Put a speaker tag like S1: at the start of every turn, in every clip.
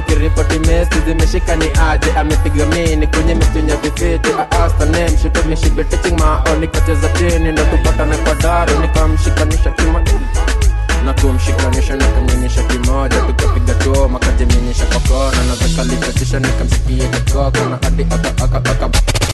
S1: nikiripoti mesi zimeshika ni aje amepiga mini kwenye michunya vifiti aastanem shitomishibitiching mao nikacheza chini ndo tupatane kwa dari nikamshikanisha kima na kumshikanisha nikamnyonyesha kimoja tukapiga choma kajiminyesha kwa kona na zakalichachisha nikamsikia kakoko na hadi aka aka aka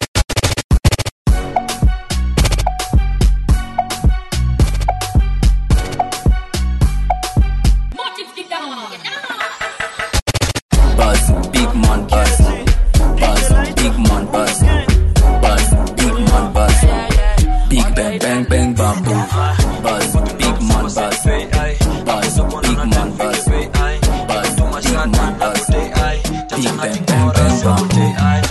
S2: Buzz, big man buzz. Buzz, big man buzz. Buzz, big man buzz. Big bang bang bang bamboo. Buzz, big man buzz. Buzz, big man buzz. Buzz, big man buzz. Big bang bang bang bamboo.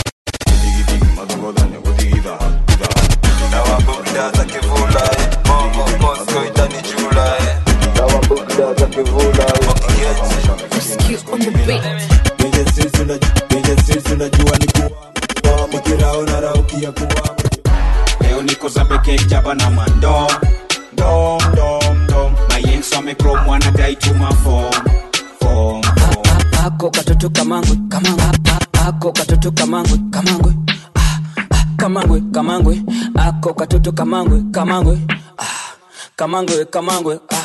S3: leo niko zabeke jaba na mando dom dom dom mayenso amekrom wanadai tuma fom fom
S2: ako katoto kamangwe kamangwe ako katoto kamangwe kamangwe Ah, ah, kamangwe kamangwe ako katoto kamangwe kamangwe Ah, kamangwe kamangwe ah.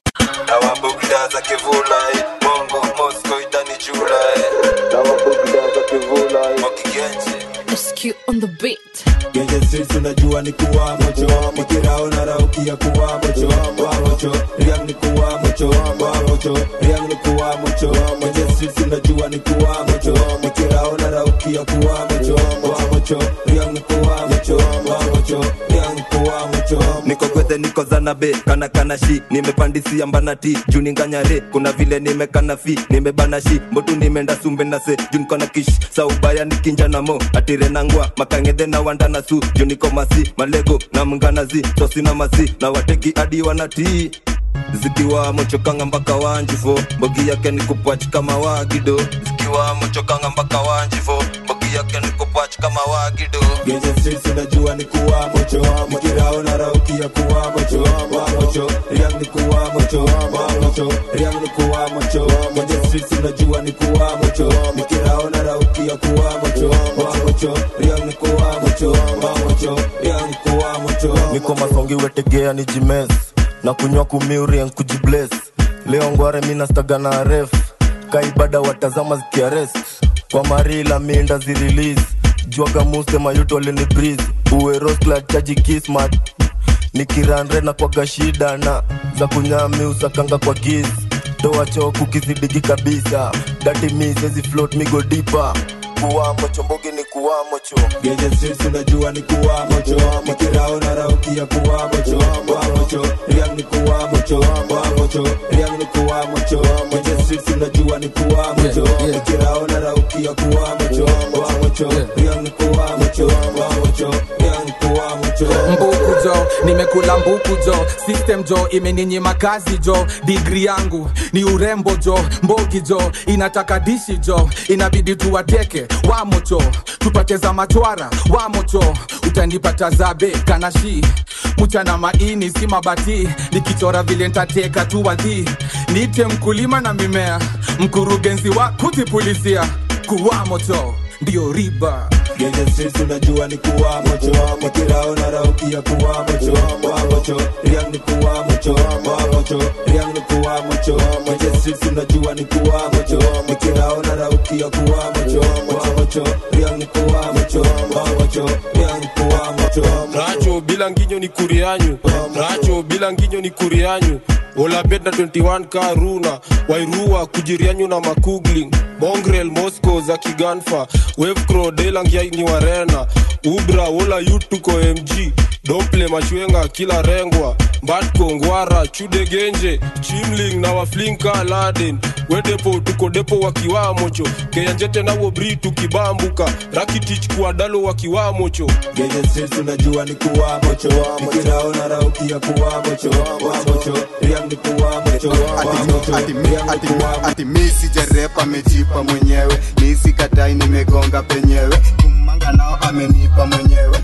S4: Awabugda za kivula eh. Bongo Moscow itani jula eh. Awabugda za kivula eh. Mokigenje
S5: SQ on the beat.
S6: Genje streets unajua ni kuwa mocho Mikirao na rauki ya kuwa mocho Wa mocho, riang ni kuwa mocho Wa mocho, riang ni kuwa mocho Genje streets unajua ni kuwa mocho Mikirao na rauki ya kuwa mocho Wa mocho, riang ni kuwa mocho Wa mocho, riang ni kuwa mocho
S4: niko gwethe niko zanabe kana kana shi nimepandisia mbanati juu ninganyare kuna vile nimekana fi nimebana shi mbotu nimeenda sumbe na se juu niko na kish sa ubaya nikinja na mo atire nangwa makangedhe na wanda na su juu niko masi malego na mnganazi tosi na masi na wateki hadi wanatii zikiwa mochokanga mpaka wanjifo mbogi yake ni kupwach kama wagido zikiwa mochokanga mpaka wanjifo mbogi yake ni kupwach kama wagido
S6: Genje streets unajua ni kuwa mocho Mikirao na rauki ya kuwa mocho Wa mocho, riang ni kuwa mocho Wa mocho, riang ni kuwa mocho Genje streets unajua ni kuwa mocho Mikirao na rauki ya kuwa mocho Wa mocho, riang ni kuwa mocho Wa mocho, riang ni kuwa mocho
S4: niko masongi wetegea ni jimes na kunywa kumiurien kujibles leo ngware minastaga na ref kaibada watazama zikiarest kwa marila minda zirilis jwaga muste mayuto alini bris uweroskla chaji kismat nikiranre na kwaga shida na za kunyami usakanga kwa giz toa choku kizidigi kabisa dati misezi float migo dipa kuwamo chombogi ni kuwamo cho
S6: Genje streets unajua ni kuwa mocho Mikirao na rauki ya kuwa mocho Wa mocho, riang ni kuwa mocho Wa mocho, riang ni kuwa mocho Genje streets unajua ni kuwa mocho Mikirao na rauki ya kuwa mocho Wa mocho, riang ni kuwa mocho Wa mocho, riang ni kuwa mocho
S7: mbuku jo nimekula mbuku jo system jo imeninyima kazi jo digri yangu ni urembo jo mbogi jo inataka dishi jo inabidi tuwateke wamocho tupate za machwara wamocho utanipata zabe kanashi mchana maini si mabati nikichora vile ntateka tu wadhi niite mkulima na mimea mkurugenzi wa kutipulizia kuwamocho ndio riba
S6: Genje streets unajua ni kuwa mocho Mikirao na rauki ya kuwa mocho Wa mocho, riang ni kuwa mocho Wa mocho, riang ni kuwa mocho Genje streets unajua ni kuwa mocho Mikirao na rauki ya kuwa mocho Wa mocho, riang ni kuwa mocho Wa mocho, riang ni kuwa mocho
S8: racho bila nginyo ni kurianyu racho bila nginyo ni kurianyu olabet na 21 ka runa wairua kujirianyu na makugling mongrel moscow za kiganfa wevcro delangia ni warena ubra wola yutuko mg dople machwenga kila rengwa mbatko ngwara chude genje chimling na waflinka laden wedepo tuko depo wakiwamocho keyanjete nawo bri tukibambuka rakitich kuadalo wakiwamocho
S6: Genje streets unajua ni kuwa mocho Mikirao na rauki ya kuwa mocho Wa mocho, riang ni kuwa mocho Wa mocho,
S9: ati,
S6: riang
S9: ati,
S6: ni kuwa mocho
S9: ati mi sijarepa amejipa mwenyewe mi sikatai nimegonga penyewe kumanga nao amenipa mwenyewe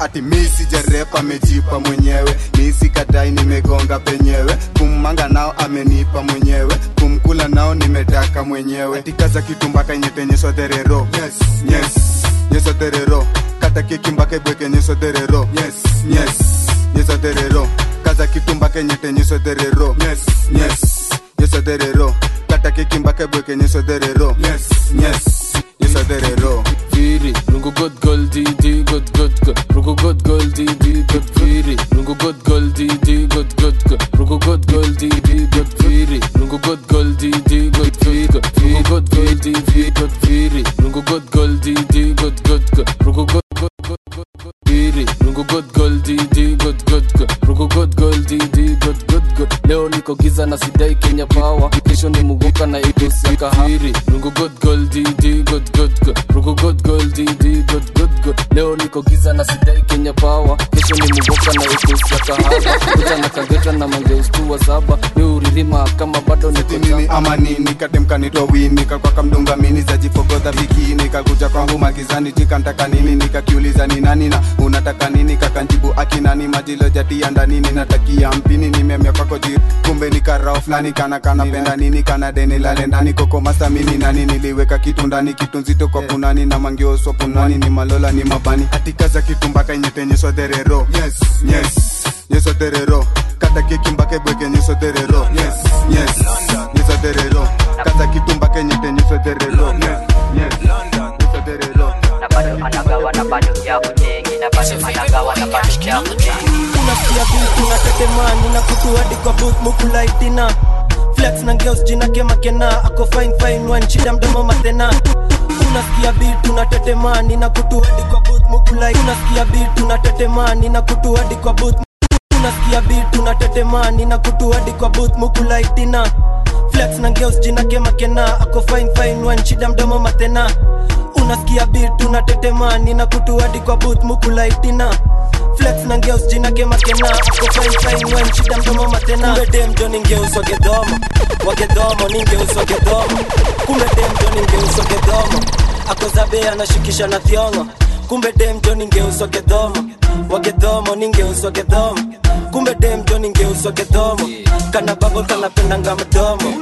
S9: ati mi sijarepa amejipa mwenyewe mi sikatai nimegonga penyewe kummanga nao amenipa mwenyewe kumkula nao nimetaka mwenyewe tikaza kitumbaka nyetenyeswa dherero yes, yes. nyeso dherero kata keki mpaka ibweke nyeso dherero yes, yes. nyeso dherero kaza kitumbaka nyetenyeswa dherero yes, yes. nyeso dherero kata keki mpaka ibweke nyeso dherero yes, yes. nyeso dherero
S1: Firi, rungu good gold DD, good good good. Rungu good gold DD, good Firi. Rungu good gold DD, good good good. Rungu good gold DD, good Firi. Rungu good gold DD, good Firi. Rungu good gold DD, good Firi. Rungu good gold DD, good good good. Rungu good good good good good Firi. Rungu good gold DD, good good good. Rungu good gold DD, good good good. Leo niko giza na sidai Kenya power. Kesho ni muguka na itusi ya kahiri. Rungu good gold DD, good good good. Rungu good gold DD, good good good. Leo niko giza na sidai Kenya power. Kesho ni muguka na itusi ya kahaba. Kuja na kageta na mange ustua saba. Ni uririma kama bado niko
S9: Ati mimi ama nini katemkanitwa wini kakwaka mdunga mini zajifogodha bikini kakuja kwangu magizani jikantaka nini nikakiuliza ni nani na unataka nini kakanjibu akinani majilo jatia ndani ninatakia mpini nimemia kwako jiri kumbe ni karao fulani kana kana penda nini kana deni lale ndani koko masamini nani niliweka kitu ndani kitu nzito kwa punani na mangioso punani ni malola ni mabani atikaza kitu mpaka inyetenyeswa dherero yes, yes. nyeso dherero kata keki mpaka ibweke nyeso dherero yes, yes. nyeso dherero kata kitu mpaka nyete nyeso dherero yes, yes. nyeso dherero
S5: na bado anagawa na bado ya kujengi na bado anagawa na bado ya kujengi
S10: unasikia beat unatetemani na kutu hadi kwa booth mukulaitina flex na ngeos jina kemakena ako fine fine one shida mdomo matena unasikia beat unatetemani na kutu hadi kwa booth mukulai unasikia beat unatetemani na kutu hadi kwa booth unasikia beat unatetemani na kutu hadi kwa booth mukulaitina flex na ngeos jina kemakena ako fine fine one shida mdomo matena unasikia beat unatetemani na kutu hadi kwa booth mukulaitina flex na ngeus jina kemakena ako fine fine one shida mdomo matena kumbe dem jo ningeuswa gedhomo wagedhomo ningeuswa gedhomo kumbe dem jo ningeuswa gedhomo ako zabe anashikisha na thiongo kumbe dem jo ningeuswa gedhomo wagedhomo ningeuswa gedhomo kumbe dem jo ningeuswa gedhomo kana babo kanapendanga mdomo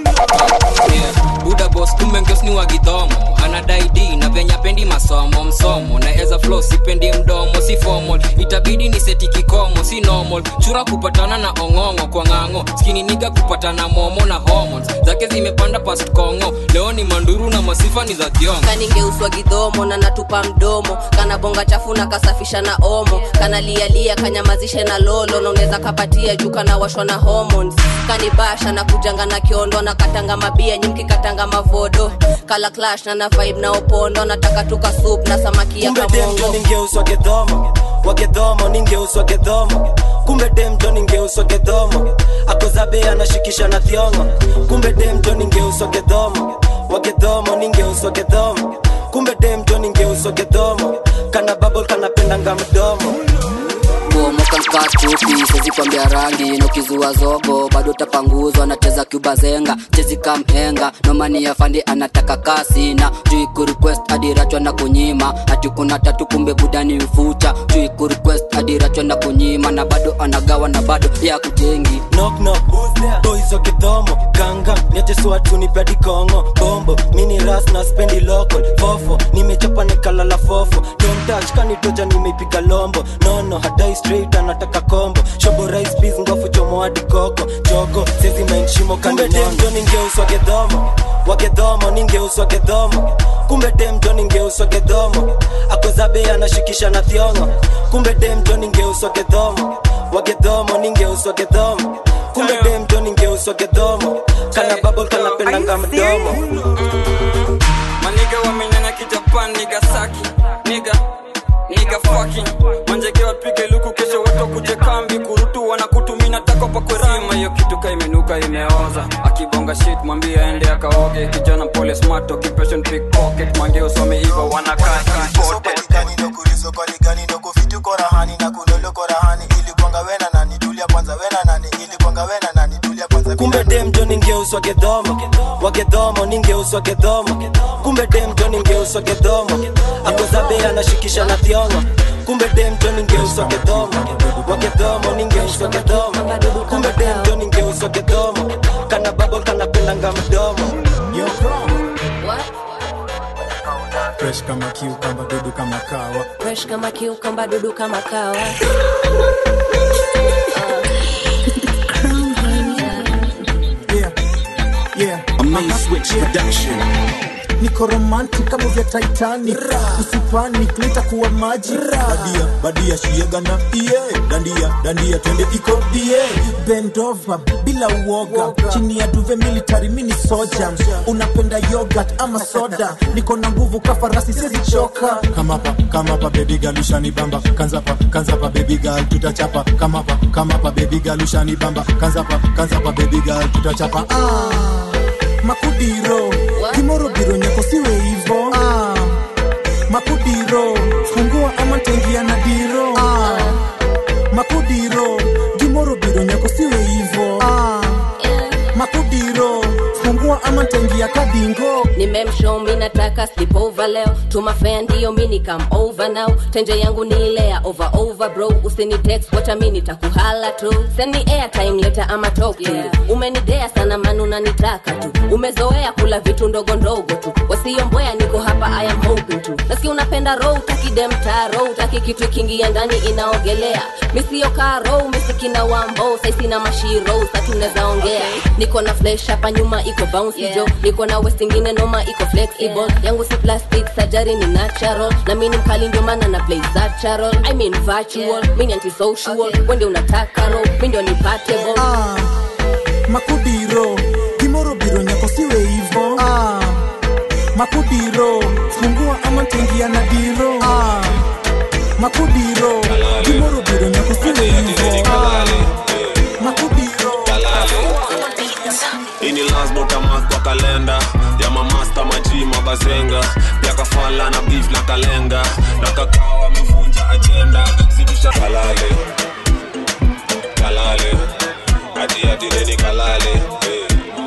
S11: buda bos kumbe ngeos ni wagidhomo anadai d na venya pendi masomo msomo naeza flo sipendi mdomo si formal itabidi ni seti kikomo si normal chura kupatana na ong'ong'o kwa ng'ang'o skini niga kupatana momo na hormones zake zimepanda past kongo leo ni manduru na masifa ni za thiongo
S12: kaningeuswa gidhomo na natupa mdomo kana bonga chafu na kasafisha na omo kana lialia kanyamazishe na lolo na unaweza kapatia juu kana washwa na hormones kanibasha na kujanga na kiondo na katanga mabia nyimki katanga mavodo kala clash na na vibe na opondo nataka tuka soup na samaki ya
S10: kumbe dem jo
S12: kamongo
S10: ningeuswa gedhomo wagedhomo ningeuswa gedhomo kumbe dem jo ningeuswa gedhomo akozabe anashikisha na thiongo kumbe dem jo ningeuswa gedhomo wagedhomo ningeuswa gedhomo kumbe dem jo ningeuswa gedhomo kana babol kanapendanga mdomo
S2: bomoka nkatupi sezi kwambia rangi nokizua zogo bado tapanguzwa nacheza cuba zenga chezi kamhenga nomani ya fandi anataka kasi na jui kurequest hadi rachwa na kunyima hati kuna tatu kumbe budani mfucha jui kurequest hadi rachwa na kunyima na bado anagawa na bado ya kujengi
S10: knock knock boys wa kidhomo ganga niajeswatu nipedi kongo bombo mini ras na spendi local fofo nimechapa nikalala fofo don't touch kanitoja nimeipiga lombo nono hadai straight anataka kombo shobo rice peas ngofu chomo hadi koko chogo sezi mind shimo kumbe dem jo ningeuswa gedhomo wagedhomo ningeuswa gedhomo kumbe dem jo ningeuswa gedhomo akozabe anashikisha na thiongo kumbe dem jo ningeuswa gedhomo wagedhomo ningeuswa gedhomo kumbe dem jo ningeuswa gedhomo kana babol kanapendanga mdomo
S11: maniga wamenyanya kijapan niga saki niga niga fucking manjege wapige luku kesho watu kuje kambi kurutu wanakutumina tako pakwerima hiyo kitu ka imenuka imeoza akibonga shit mwambie aende akaoge kijana pole smart occupation pickpocket mange usome iva wanakaa imported
S10: kumbe dem jo ningeuswa ningeuswa gedhomo wagedhomo ningeuswa gedhomo kumbe demjo ningeuswa gedhomo akozabe anashikisha na thiongo kumbe demjo ningeuswa gedhomo wagedhomo ningeuswa gedhomo kumbe demjo ningeuswa gedhomo kana babo kanapendanga mdomo
S13: fresh kama kiukamba dudu kama kawa
S12: fresh kama kiukamba dudu kama kawa
S13: yeah.
S14: Amaze Switch Production.
S13: niko romantic kama vya titanic usipanic nitakuwa maji badia badia shiegana iye dandia dandia twende iko die bendova bila uoga chini ya duve military mini soja unapenda yogurt ama soda niko na nguvu kafarasi sizichoka kama pa kama pa baby girl ushani bamba kanza pa kanza pa baby girl tutachapa kama pa kama pa baby girl ushani bamba kanza pa kanza pa baby girl tutachapa ah makudiro kimoro biro nyako siwe hivo ah. makudiro fungua ama tengia na diro ah. makudiro gimoro biro nyako siwe hivo ah. makudiro fungua ama tengia kadingo
S12: nimemshow mi nataka slip over leo tumafea ndiyo mi nikam over now tenje yangu ni ile ya over over bro usini text wacha mi nitakuhala tu send me airtime leta ama talk to yeah. umenidea sana manu nanitaka tu umezoea kula vitu ndogo ndogo tu wasiomboya niko hapa i am hoping to nasikia unapenda row utaki demta row utaki kitu ikiingia ndani inaogelea misiokaa row misikina wambo saisina mashiro satunaweza ongea niko na flesh hapa nyuma iko bouncy yeah. jo niko na west ingine noma iko flexible yeah. yangu si plastic sajari ni natural na mini mkali ndio maana na play natural i mean virtual yeah. mini antisocial okay. wende unataka ro mi ndio nipatable
S13: ah. makudiro gimoro biro nyako siwe hivo ah. makudiro fungua ama tengia na diro ah. makudiro gimoro biro nyako siwe hivo ah. makudiro
S8: ini lasbotamas kwa kalenda ya mamasta maji mabazenga ya kafala na beef na kalenga na kakao amevunja ajenda zidisha kalale kalale ati ati neni kalale hey.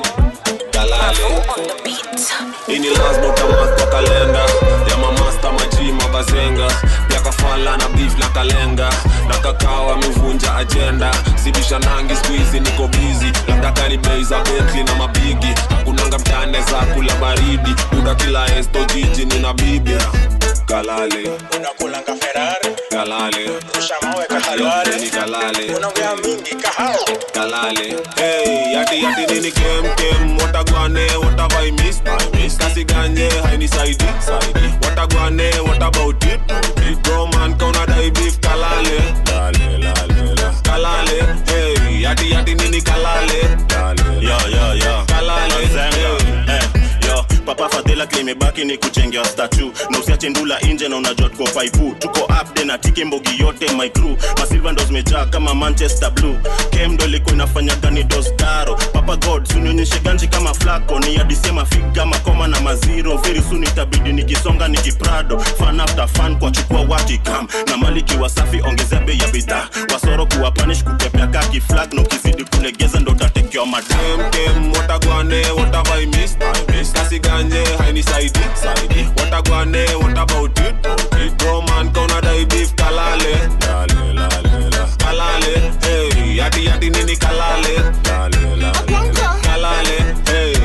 S8: kalale ini lasbotamas kwa kalenda ya mamasta maji mabazenga ya kafala na beef na kalenga na kakao amevunja ajenda zidisha nangi skuizi niko bizi labda kani bei za betli na mabigi hakunanga mtane za kula baridi uda kila esto jiji nina bibi kalale
S15: unakulanga ferari
S8: kalale
S15: rusha mawe kahalwale
S8: ni kalale
S15: unaongea mingi kahao
S8: kalale hey yati yati nini kem kem watagwane what have i missed i missed kasi ganye haini saidi saidi watagwane what about it it bro man kauna dai beef kalale lale lale la kalale hey yati yati nini kalale lale
S16: yo yo yo
S8: kalale
S16: Zenga. Eh, yo papa fadhila klimebaki ni kuchengea statu na usiache ndula nje na unajua tuko paipu tuko upde na tiki mbogi yote my crew masilva ndo zimejaa kama manchester blue kem ndo ilikuwa inafanya gani dostaro papa god sunionyeshe ganji kama flako ni adisema figa makoma na maziro very soon itabidi nikisonga nikiprado fan after fan kwa chukua watikam na maliki wasafi ongezea bei ya bidhaa wasoro kuwa panish kukepea kaki flag na ukizidi kulegeza ndo tatekewa madam
S8: kem watagwane what have i missed i missed kasi ganye haini saidi saidi watagwane what about it it bro man kauna dai beef kalale lale lale la kalale hey yati yati nini kalale lale lale la kalale hey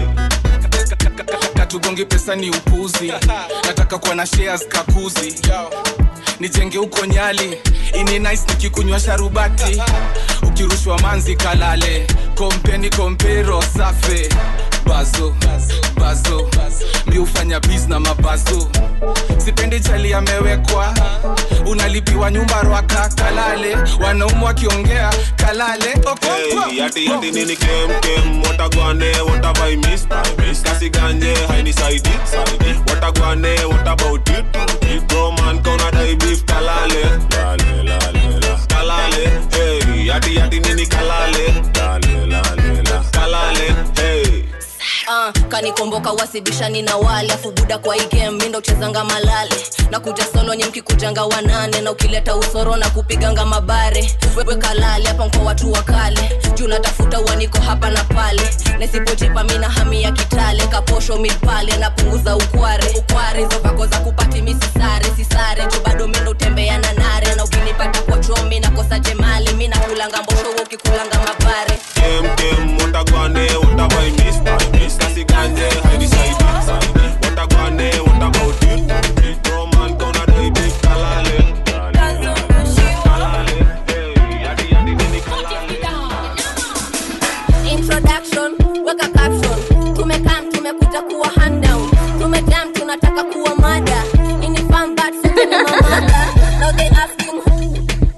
S7: katugongi pesa ni upuzi nataka kuwa na shares kakuzi nijenge huko nyali ini nice nikikunywa sharubati ukirushwa manzi kalale kompeni kompero safe bazo bazo mi hufanya bis na mabazo sipendi chali amewekwa unalipiwa nyumba rwaka kalale wanaumu wakiongea kalale okonkwa
S8: Hey, yati yati nini kem kem watagwane what have I missed I missed kasi ganye haini saidi saidi watagwane what about it it bro man kauna dai beef kalale lale lale la kalale hey yati yati nini kalale lale lale la kalale hey
S12: uh, kani komboka wasibishani na wale afu buda kwa hii game mi ndo uchezanga malale na kuja solo nye mkikujanga wanane na ukileta usoro na kupiganga mabare wewe kalale hapa mko watu wa kale juu natafuta uaniko hapa na pale nisipojipa mina hami ya kitale kaposho mipale napunguza ukware ukware hizo vako za kupati mi sisare sisare juu bado mi ndo utembea na nare na ukinipata kwa chomi nakosa jemali mi nakulanga mbosho wewe ukikulanga mabare
S8: Kem kem watagwane what have I missed? I missed asiganje haidi saidi What agwane what about it? Bro man kona dai big kalale Kalale hey yadi yadi nini kalale
S12: introduction weka caption tumekam tumekuja kuwa hand down tumejam tunataka kuwa mada ini fun but sote ni mamada now they asking who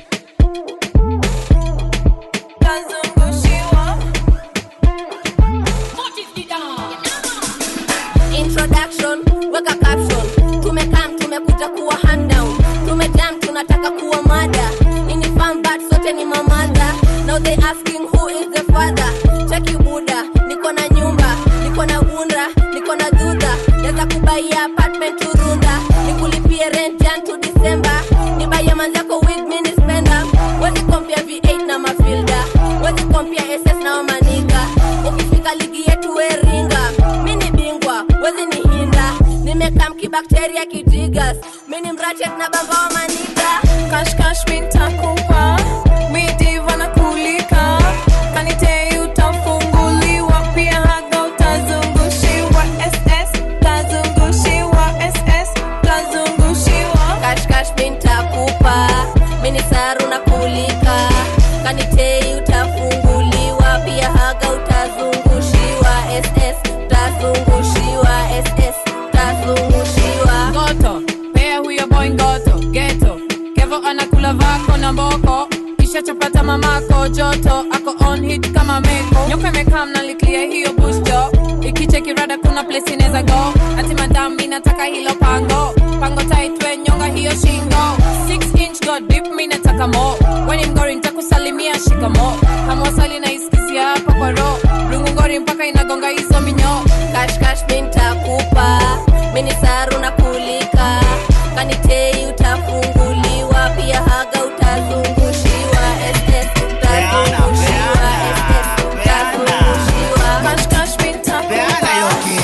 S12: introduction weka caption tumekam tumekuja kuwa hand down tumejam tunataka kuwa mada ini fun but sote ni mamada now they asking who is the father cheki buda niko na nyumba niko na bunda niko na dhudha naweza kubaia apartment turunda nikulipie rent jan to december nibaie manzako wig mini spenda wezi kompia v8 na mafilda wezi kompia ss na wamaniga ukifika ligi yetu weringa mi ni bingwa wezi ni hinda nimekam kibakteria kijigas mi ni mrachet na bamba wa maniga
S17: kashkash mintakupa midiva na kulika kanitei utafunguliwa pia haga utazungushiwa ss tazungushiwa ss tazungushiwa
S12: kashkash mintakupa mini saru na kulika kanitei utafunguliwa pia haga utazungushiwa ss tazungushiwa ss tazungushiwa
S17: ngoto pea huyo boy ngoto geto kevo anakula vako na mboko kisha chapata mamako joto ako on hit kama meko nyoka imekaa mnaliklia hiyo busto ikichekirada kuna place inaweza go ati madambi nataka hilo pango pango taitwe nyonga hiyo shingo 6 inch god dip mi nataka mo weni mgori ntakusalimia shikamo hamwasali na iskisia hapa kwa ro rungungori mpaka inagonga hizo minyo
S12: kashkash mintakupa mini saru na kulika kanitei utafunguliwa pia haga utazungushiwa ss utazungushiwa ss utazungushiwa
S17: kashkash mintakupa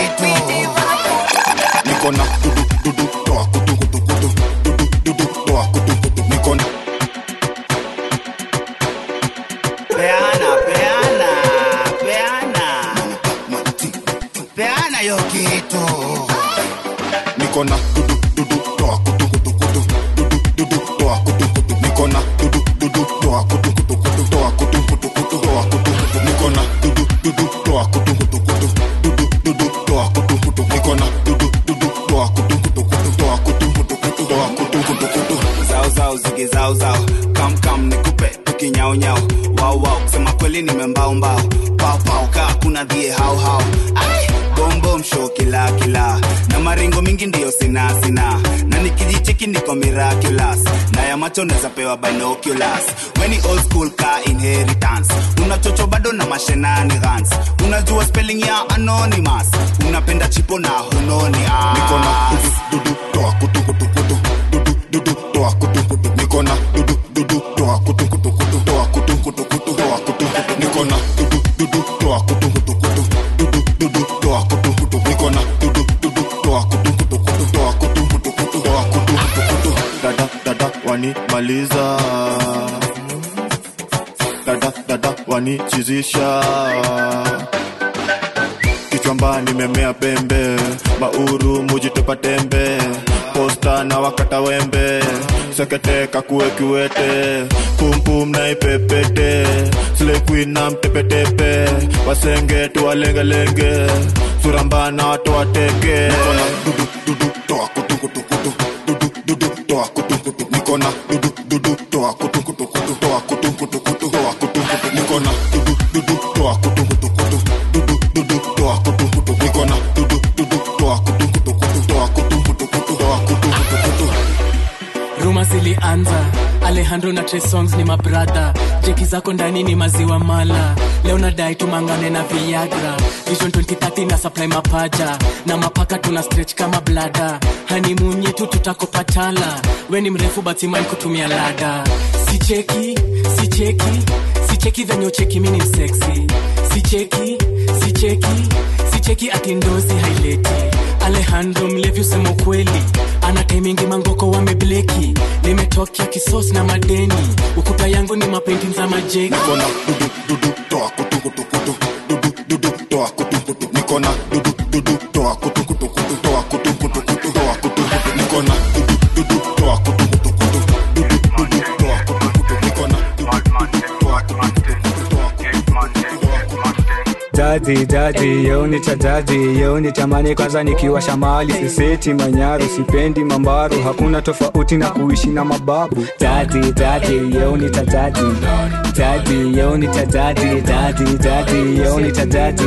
S18: niko na dudu dudu toa kutu kutu kutu dudu dudu toa kutu kutu niko na
S19: peana peana peana peana yo kitu
S18: niko na dudu dudu toa kutu kutu kutu dudu dudu toa kutu kutu niko na dudu dudu toa kutu kutu kutu toa kutu kutu kutu toa kutu kutu niko na dudu dudu toa kutu kutu kutu dudu dudu toa kutu kutu niko na dudu dudu toa kutu kutu kutu toa kutu kutu kutu toa kutu kutu kutu
S9: zao zao zige zao zao kam kam nikupe tukinyao nyao wao wao kusema kweli nimembao mbao pao pao kaa kuna dhie hao hao Ai, bom bom show kila kila na maringo mingi ndiyo sina sina na nikijicheki niko miraculous na ya macho naweza pewa binoculars weni old school ka inheritance unachocho bado na mashenanigans unajua spelling ya anonymous unapenda chipo na hunoni
S18: niko na dudu dudu toa kutu kutu kutu dudu dudu toa kutu kutu niko na dudu dudu toa kutu kutu kutu toa kutu kutu kutu toa kutu kutu niko na dudu dudu toa kutu kutu kutu dudu dudu toa kutu kutu niko na dudu dudu toa kutu kutu kutu toa kutu kutu kutu toa kutu kutu kutu dada dada wanimaliza dada dada wanichizisha kichwamba nimemea pembe mauru mujitupa tembe posta na wakata wembe sekete kakue kiwete pumpum na ipepete slequin na mtepetepe wasenge tuwalengelenge suramba na watu wateke dudu dudu toa kutu kutu kutu dudu dudu toa kutu kutu niko na dudu dudu toa kutu kutu kutu toa kutu kutu kutu toa kutu kutu niko na dudu dudu toa kutu kutu kutu dudu dudu toa kutu kutu niko na dudu dudu toa kutu kutu kutu toa kutu kutu kutu toa kutu kutu kutu
S20: ruma zilianza alejandro na Trey songs ni mabradha jeki zako ndani ni maziwa mala leo nadai tumangane na viagra vision 2030 na supply mapaja na mapaka tuna stretch kama blada hanimun yetu tutakopatala we ni mrefu batiman kutumia lada sicheki sicheki sicheki venye ucheki mini mseksi sicheki sicheki sicheki atindozi haileti alejandro mlevi usema ukweli ana taimingi mangoko wamebleki nimetokea kisos na madeni ukuta yangu ni mapenti za majeki
S18: nikona dudu dudu toa kutu kutu kutu toa kutu kutu kutu toa kutu kutu nikona dudu dudu toa kutu kutu kutu dudu dudu toa kutu kutu nikona dudu dudu toa kutu kutu kutu toa
S21: Jadi jadi yeo ni cha jadi yeo ni tamani kwanza nikiwa shamali siseti manyaru sipendi mambaru hakuna tofauti na kuishi na mababu Jadi jadi yeo ni cha jadi jadi yeo ni cha jadi jadi jadi yeo ni cha jadi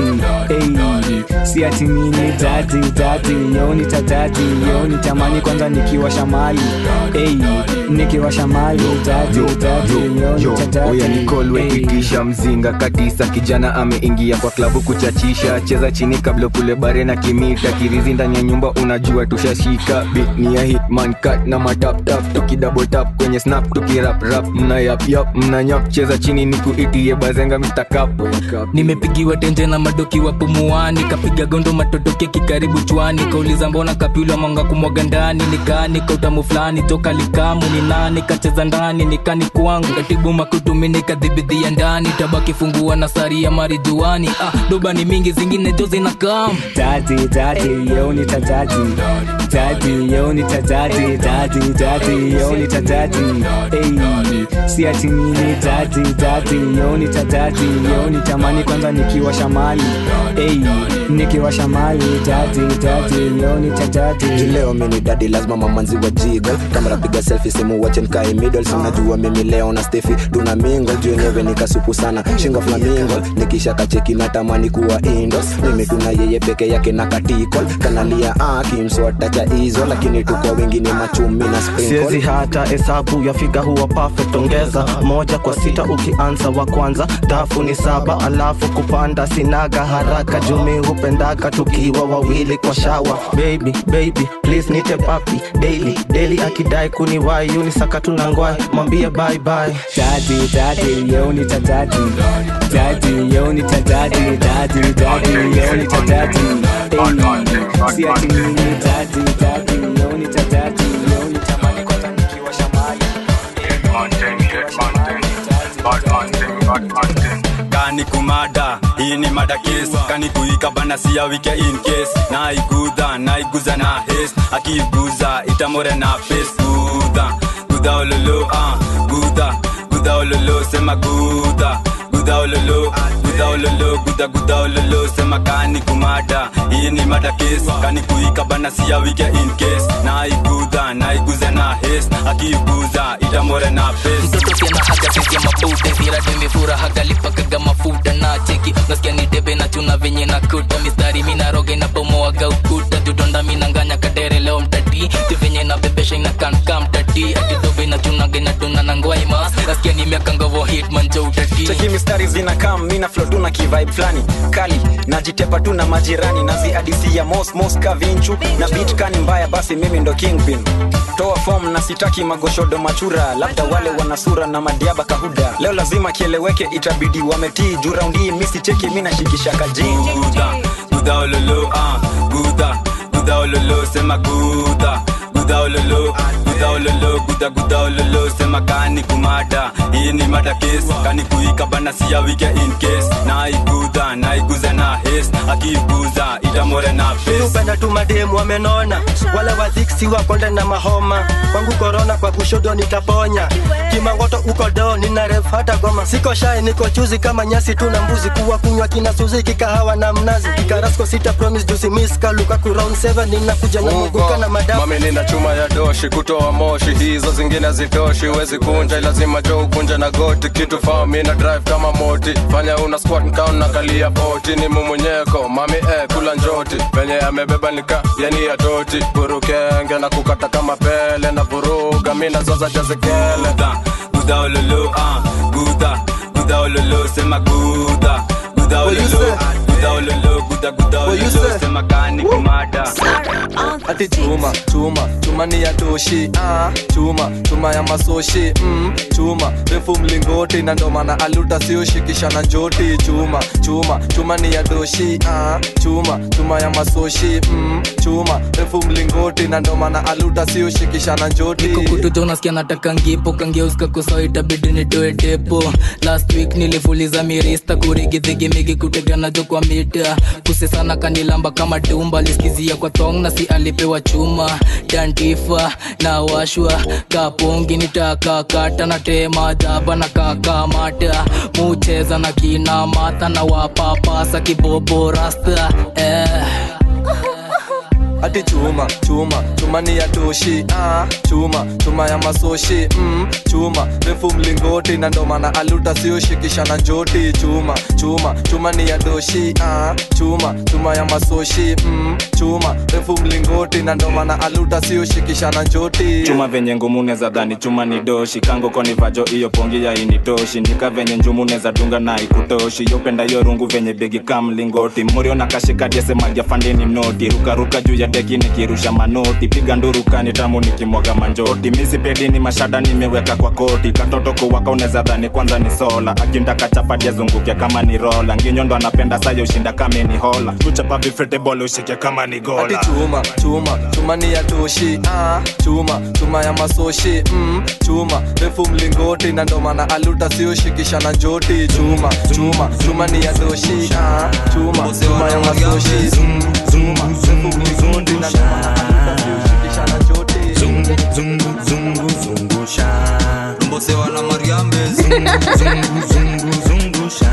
S21: hey, si ati nini jadi jadi yeo ni cha jadi yeo ni tamani kwanza nikiwa shamali hey, nikiwa shamali jadi jadi yeo ni cha jadi
S22: oya nikolwe itisha mzinga katisa kijana ameingia kwa klabu kuchachisha cheza chini kabla kule bare na kimita kirizi ndani ya nyumba unajua tushashika Beat ni ya hitman cut na mataptap tukidabotap kwenye snap tukiraprap mna yapyap mna nyap cheza chini nikuitie bazenga mistakap
S23: nimepigiwa tenje na madoki wa pumuani kapiga gondo matotoke kikaribu chwani kauliza mbona kapyula mwanga kumwaga ndani nikani kautamu fulani toka likamu ni nani kacheza ndani nikani kwangu katibu makutumi nikadhibidhia ndani tabaki fungua na sari ya marijuani ah, doba ni mingi zingine jo zinakam
S21: Daddy, daddy, yo ni cha daddy. Daddy, yo ni cha daddy. Daddy, daddy, yo ni cha daddy. Hey, si ati nini daddy, daddy, yo ni cha daddy. Yo ni tamani kwanza nikiwa shamali. Hey, nikiwa shamali. Daddy, daddy, yo ni cha daddy.
S24: leo mini dadi lazima mamanzi wa jiga kamera piga selfie simu wache nkae middle si unajua mimi leo na stefi tuna mingo juu yenyewe nikasupu sana shingo flamingo nikisha kacheki natamani kuwa indos mimi tuna yeye peke yake na katikol kanalia ah, kimswata cha hizo lakini tuko wengine machumi na
S25: siezi
S24: sprinkle
S25: hata hesabu ya figa huwa perfect ongeza moja kwa sita ukianza wa kwanza dafu ni saba alafu kupanda sinaga haraka jumi hupendaga tukiwa wawili kwa shawa baby baby please nite papi daily daily akidai kuniwai unisaka tunangwai mwambie bye bye
S21: Daddy, daddy, yo ni cha daddy. Daddy, yo ni cha daddy. Daddy, daddy, yo ni cha daddy. Hey, si ati nini daddy, daddy, yo ni cha daddy. Yo ni tamani kwanza nikiwa shamali.
S11: kani kumada hii ni mada kes kani kuika bana siya wike in case naiguza naiguza na hes akiiguza itamore na pes gudha gudha ololo ah gudha gudha ololo sema gudha gudha ololo gudha ololo gudha gudha ololo sema kani kumada hii ni mada kes kani kuika bana siya wike in case naiguza naiguza na hes akiiguza itamore na pes
S23: mtoto pia na haga sisi ya mabuda zirade mifura hagalipakaga mafuta na cheki nasikia ni debe na chuna venye na kuta mistari mina roge na bomoaga ukuta tudonda minanganya kadere leo mtati ti venye na bebesha ina kanka mtati atidobe na chunage na tuna na ngwaima nasikia ni miaka ngovo hitman jo utati
S26: cheki mistari zinakam mina flo tu na kivibe flani kali najitepa tu na majirani naziadisi ya mos mos kavinchu na bit kani mbaya basi mimi ndo kingpin toa fom na sitaki magoshodo machura labda wale wana sura na madiaba kahuda leo lazima kieleweke itabidi wametii juu raundi misi cheki mi nashikisha kajini
S11: gudha gudha ololo ah gudha gudha ololo sema gudha gudha ololo gudha ololo gudha gudha ololo sema kani kumada hii ni mada kes kani kuika bana siya wike in case naiguza naiguza na hes akiiguza itamore na pes
S10: upenda tu mademu wamenona wale wadhiksi wakonde na mahoma kwangu korona kwa kushodo nitaponya kimangoto uko do nina ref hata goma siko shai niko chuzi kama nyasi tu na mbuzi kuwa kunywa kina suzi kikahawa na mnazi kikarasko sita promise jusi miss kaluka ku round 7 ninakuja na muguka na madafu
S8: mami nina chuma ya doshi kutoa moshi hizo zingine hazitoshi huwezi kunja lazima jo ukunja na goti kitu fami na drive kama moti fanya una squat nkaon na kalia boti ni mumunyeko mami eh, kula njoti venye amebeba nika yani ya doti burukenge na kukata kama pele na vuruga mina zoza jazekele
S11: gudha
S1: guda ololo ah guda guda ololo sema guda guda ololo guda ololo guda guda ololo sema kani kumada
S2: ati chuma chuma chuma ni ya doshi ah, chuma chuma ya masoshi mm, chuma refu mlingoti na ndo maana aluta sioshikisha na njoti chuma chuma chuma ni ya doshi ah, chuma chuma ya masoshi mm, chuma refu mlingoti na ndo maana aluta sioshikisha na njoti
S23: kukututa unasikia nataka ngipo kangeuska kusoa itabidi nitoe depo last week nilifuliza mirista kurigidhigimigi kuteganajo kwa mita kusesana kanilamba kama dumba liskizia kwa thong na si alipewa chuma dantifa na washwa kapongi nitakakata na tema jaba na kakamata mucheza na kina mata na wapapasa kibobo rasta eh.
S2: ati chuma chuma chuma ni ya doshi ah, chuma chuma ya masoshi mm, chuma refu mlingoti na ndo maana aluta sioshikisha na njoti chuma chuma chuma ni ya doshi ah, chuma chuma ya masoshi mm, chuma refu mlingoti na ndo maana aluta sioshikisha na njoti
S3: chuma venye ngumu neza dhani chuma ni doshi kango koni vajo iyo pongi ya initoshi nika venye njumu neza dunga na ikutoshi yopenda yo rungu venye begi kamlingoti murio na kashikadiese magia fandeni noti rukaruka juu ya deki nikirusha manoti piga ndurukani tamu nikimwaga manjoti misipedini mashada nimeweka kwa koti katoto kuwaka uneza dhani kwanza ni sola akindaka chapati azunguke kama ni rola nginyo ndo anapenda sayo ushinda kame ni hola kuchapa vifetebole ushike kama ni
S2: ati
S3: gola
S2: chuma chuma chuma ni ya doshi ah, chuma chuma ya masoshi mm, chuma refu mlingoti na ndo maana aluta sioshikisha na njoti chuma chuma chuma ni ya doshi ah, chuma chuma ya masoshi mm, chuma refu mlingoti na ndo maana aluta sioshikisha na njoti
S4: zungu zungu zungu zungusha rombosewa na mariambe zungu zungu zungu zungusha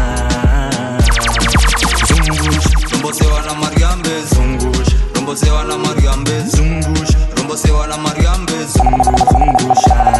S4: zungusha rombosewa na mariambe zungusha rombosewa na mariambe zungusha rombosewa na mariambe zungu zungusha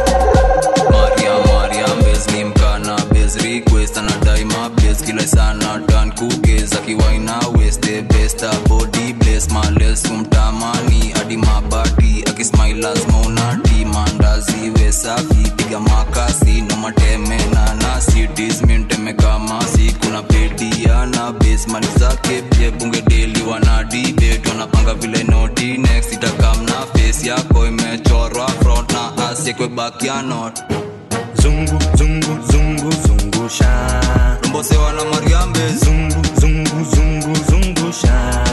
S11: Maria Maria Bez ni mkana Bez request anadai mabes kila sana tan kugez akiwaina west the best body bless males kumtamani hadi mabati akismile lazima unati mandazi we safi piga makasi no mateme na nasi disminteme kama si kuna pediana base mali zake pia bunge deli wana debate wanapanga vile noti next itakam na face yako imechorwa front na asiekwe back ya not
S4: zungu zungu zungu zungusha rombosewa na mariambe zungu zungu zungu zungusha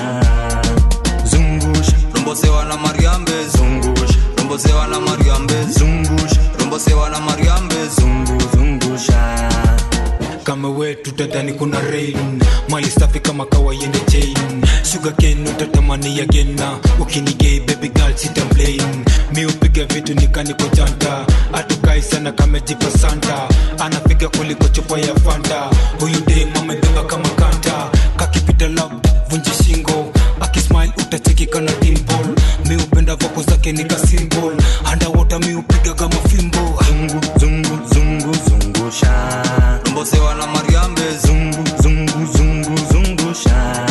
S4: zungusha rombosewa na mariambe zungusha rombosewa na mariambe zungusha rombosewa na mariambe zungu zungusha
S5: kama wetu tadhani kuna rain mali safi kama kawaiende chain sugar cane utatamani ya gena ukinigei baby girl sitamplain mi upiga vitu nikaniko janta atukai sana kamejipa santa anapiga kuliko chupa ya fanta huyu dem amebeba kama kanta kakipita lab vunji shingo akismile utacheki kana dimpol mi upenda voko zake nika symbol andawota mi upiga kama fimbo
S4: zungu zungu zungu zungusha rombosewa na mariambe zungu zungu zungu zungusha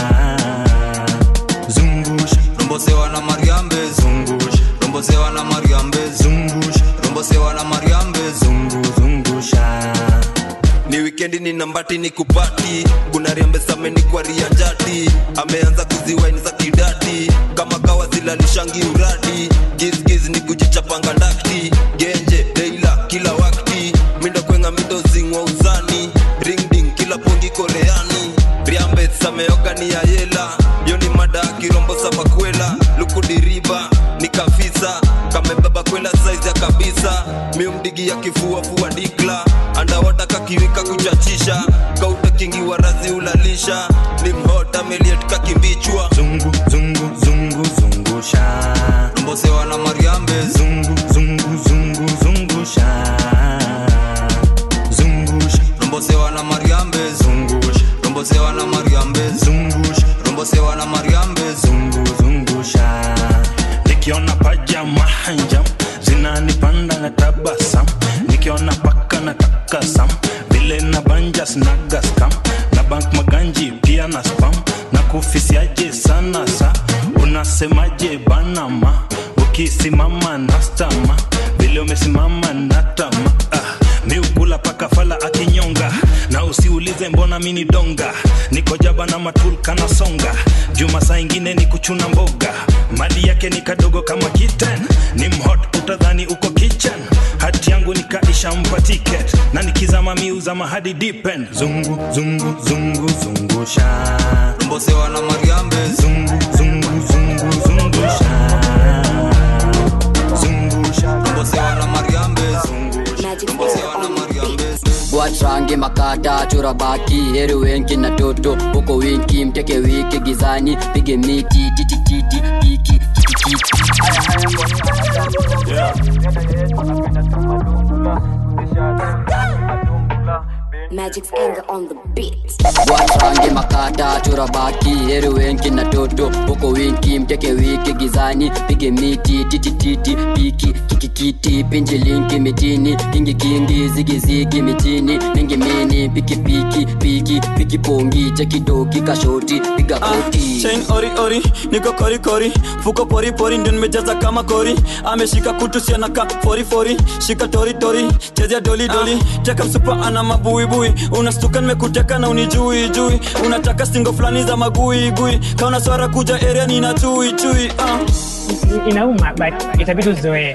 S4: zungusha rombosewa na mariambe zungusha rombosewa na mariambe zungusha rombosewa na mariambe zungu zungusha ni wikendi ni nambati ni kupati kuna riambe sameni kwa rianjati ameanza kuziwaini za kidati kama kawa zilalishangi uradi gizgiz ni kujichapanga ndakti genje deila kila wakti mindo kwenga mindo zingwa uzani ringding kila pongi koleani riambe sameoga ni ya yela yo ni mada kirombo sabakwela lukudiriba ni kafisa kamebeba kwela saizi ya kabisa miumdigi ya kifua fua dikla andawata kakiwika kuchachisha kauta kingi wa razi ulalisha ni mhota meliet kakimbichwa zungu zungu zungu zungusha rombosewa na mariambe zungu zungu zungu zungusha zungusha rombosewa na mariambe zungusha rombosewa na mariambe zungusha rombosewa na mariambe zungu zungusha nikiona paja mahanja zinanipanda na tabasam nikiona paka na takasam vile na banja snaga scam na bank maganji pia na spam na kufisiaje sana sa unasemaje banama ukisimama na stama vile umesimama na tama
S6: mini donga niko jaba na matulka na songa juma saa ingine ni kuchuna mboga mali yake ni kadogo kama kitten ni mhot utadhani uko kitchen hati yangu nikaisha mpa ticket na nikizama miuzama hadi dipen zungu zungu zungu zungusha
S4: mbosewa na mariambe
S6: zungu zungu zungu zungusha zungusha
S4: mbosewa na mariambe mbosewa na mariambe
S7: watrange makata chora baki heri wenki na toto huko winki mteke wiki gizani pige miti titititi piki kitikiti
S13: Magic's anger on the beat.
S7: watrange makata chora baki heri wenki na toto huko winki mteke wiki gizani pige miti titititi piki kikikiti pinji linki mitini kingi kingi zigizigi mitini ningi mini piki piki piki piki pongi chekidoki kashoti piga koti
S11: chain ori ori niko kori kori fuko pori pori ndio nimejaza kama kori ameshika kutu sianaka fori fori shika tori tori chezea doli doli teka msupa ana mabuibui unastuka nimekuteka na unijui jui unataka stingo fulani za magui gui kauna swara kuja area nina chui chui uh.
S14: inauma but itabidi uzoee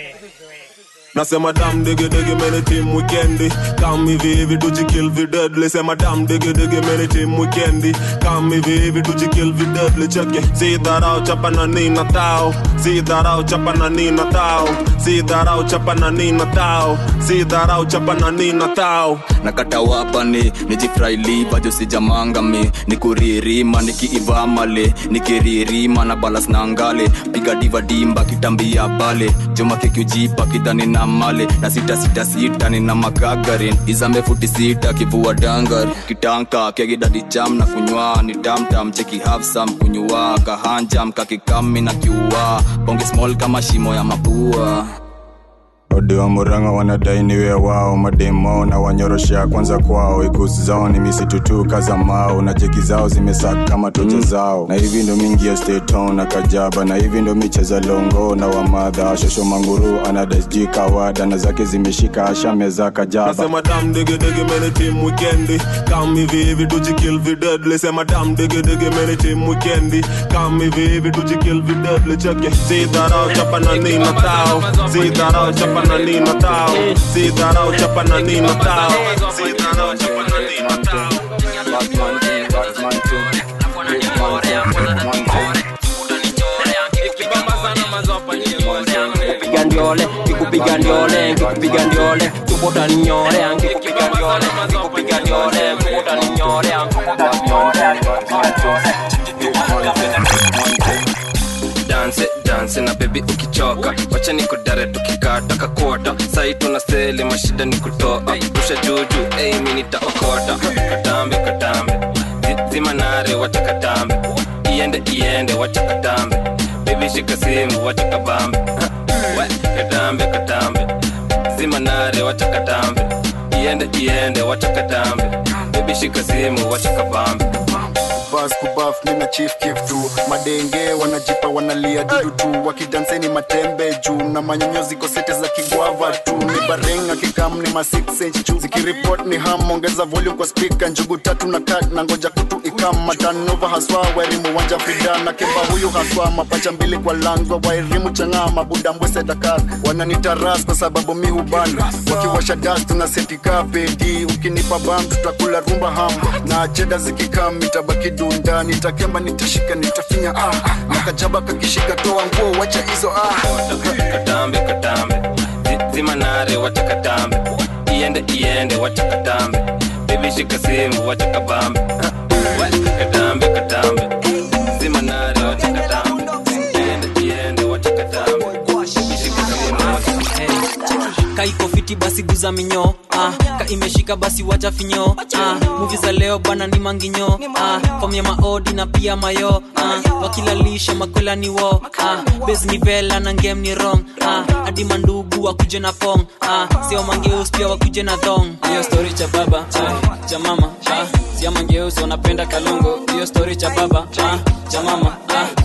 S8: nasema dam digi digi meni team weekendi kam hivi hivi tujikill videdli sema dam digi digi meni team weekendi kam hivi hivi tujikill videdli cheke si dharau chapa na nina tao si dharau chapa na nina tao si dharau chapa na nina tao si dharau chapa na nina tao
S3: nakata wapani nijifrailiva josijamangami nikuririma nikiivamale nikiririma na balas na ngale piga diva dimba kitambia bale juma kekiujipa kidhani na male na sita sita sita nina makagarin izambe futi sita kivua dangar kitanka kegidadi jam na kunywa ni tamtam cheki hafsam kunywa kahanjam kakikami na kiua bonge small kama shimo ya mapua
S15: odi wa muranga wanadai niwe wao mademo na wanyoroshea kwanza kwao ikusi zao ni misitu tu kaza mao na jeki zao zimesaka kama tocha zao na hivi ndo mingi ya steton na kajaba na hivi ndo micheza longo na wamadha shosho manguru anadasji kawada na zake zimeshika ashameza kajaba
S8: nasema dam digi digi meni team weekendi kam hivi hivi tujikill videdli sema dam digi digi meni team weekendi kam hivi hivi tujikill videdli cheke si dharau chapa na nina tao si dharau chapa na nina tao si dharau chapa na nina tao si dharau chapa na nina tao
S10: kupiga ndiole kikupiga ndiole kikupiga ndiole kubota ni nyore kikupiga ndiole kikupiga ndiole kubota ni nyore kubota ni nyore
S16: danse danse na bebi ukichoka wacha nikudare tukikata kakota sai tuna seli mashida ni kutoa rusha juju ei mi nitaokota katambe katambe Zi- zima nare wacha katambe iende iende wacha katambe bebi shika simu wacha kabambe We, katambe katambe zima nare wacha katambe iende iende wacha katambe bebi shika simu wacha kabambe
S9: bas kubaf mina chief kif tu madenge wanajipa wanalia dudu tu wakidanseni matembe juu na manyonyozi kosete za kigwava tu ni barenga kikam ni ma 6 inch juu zikiripot ni ham ongeza volume kwa speaker njugu tatu na kat na ngoja kutu ikam matanova haswa wairimu wanja frida na kimba huyu haswa mapacha mbili kwa langwa wairimu chang'aa mabuda mbwese dakar wananitaras kwa sababu mi hubana wakiwasha das tuna setika pedi ukinipa bam tutakula rumba ham na cheda zikikam itabaki dunda nitakemba nitashika nitafinya ah na kajaba kakishika toa nguo wacha hizo ah
S16: katambe katambe Zi- zima nare wacha katambe iende iende wacha katambe bebi shika simu wacha kabambe We, katambe katambe zima nare wacha katambe iende iende wacha katambe bebi shika simu wacha
S27: kaiko fiti basi guza minyo ah, ka imeshika basi wacha finyo ah, muvi za leo bana ni manginyo ah, fom ya maodi na pia mayo ah, wakilalisha makwela ni wo ah, bes ni vela na ngem ni rong ah, hadi mandugu wakuje na pong ah, sio mangeus pia wakuje na thong hiyo story cha baba ah, cha mama ah, sia mangeus wanapenda kalongo hiyo story cha baba ah, cha mama ah,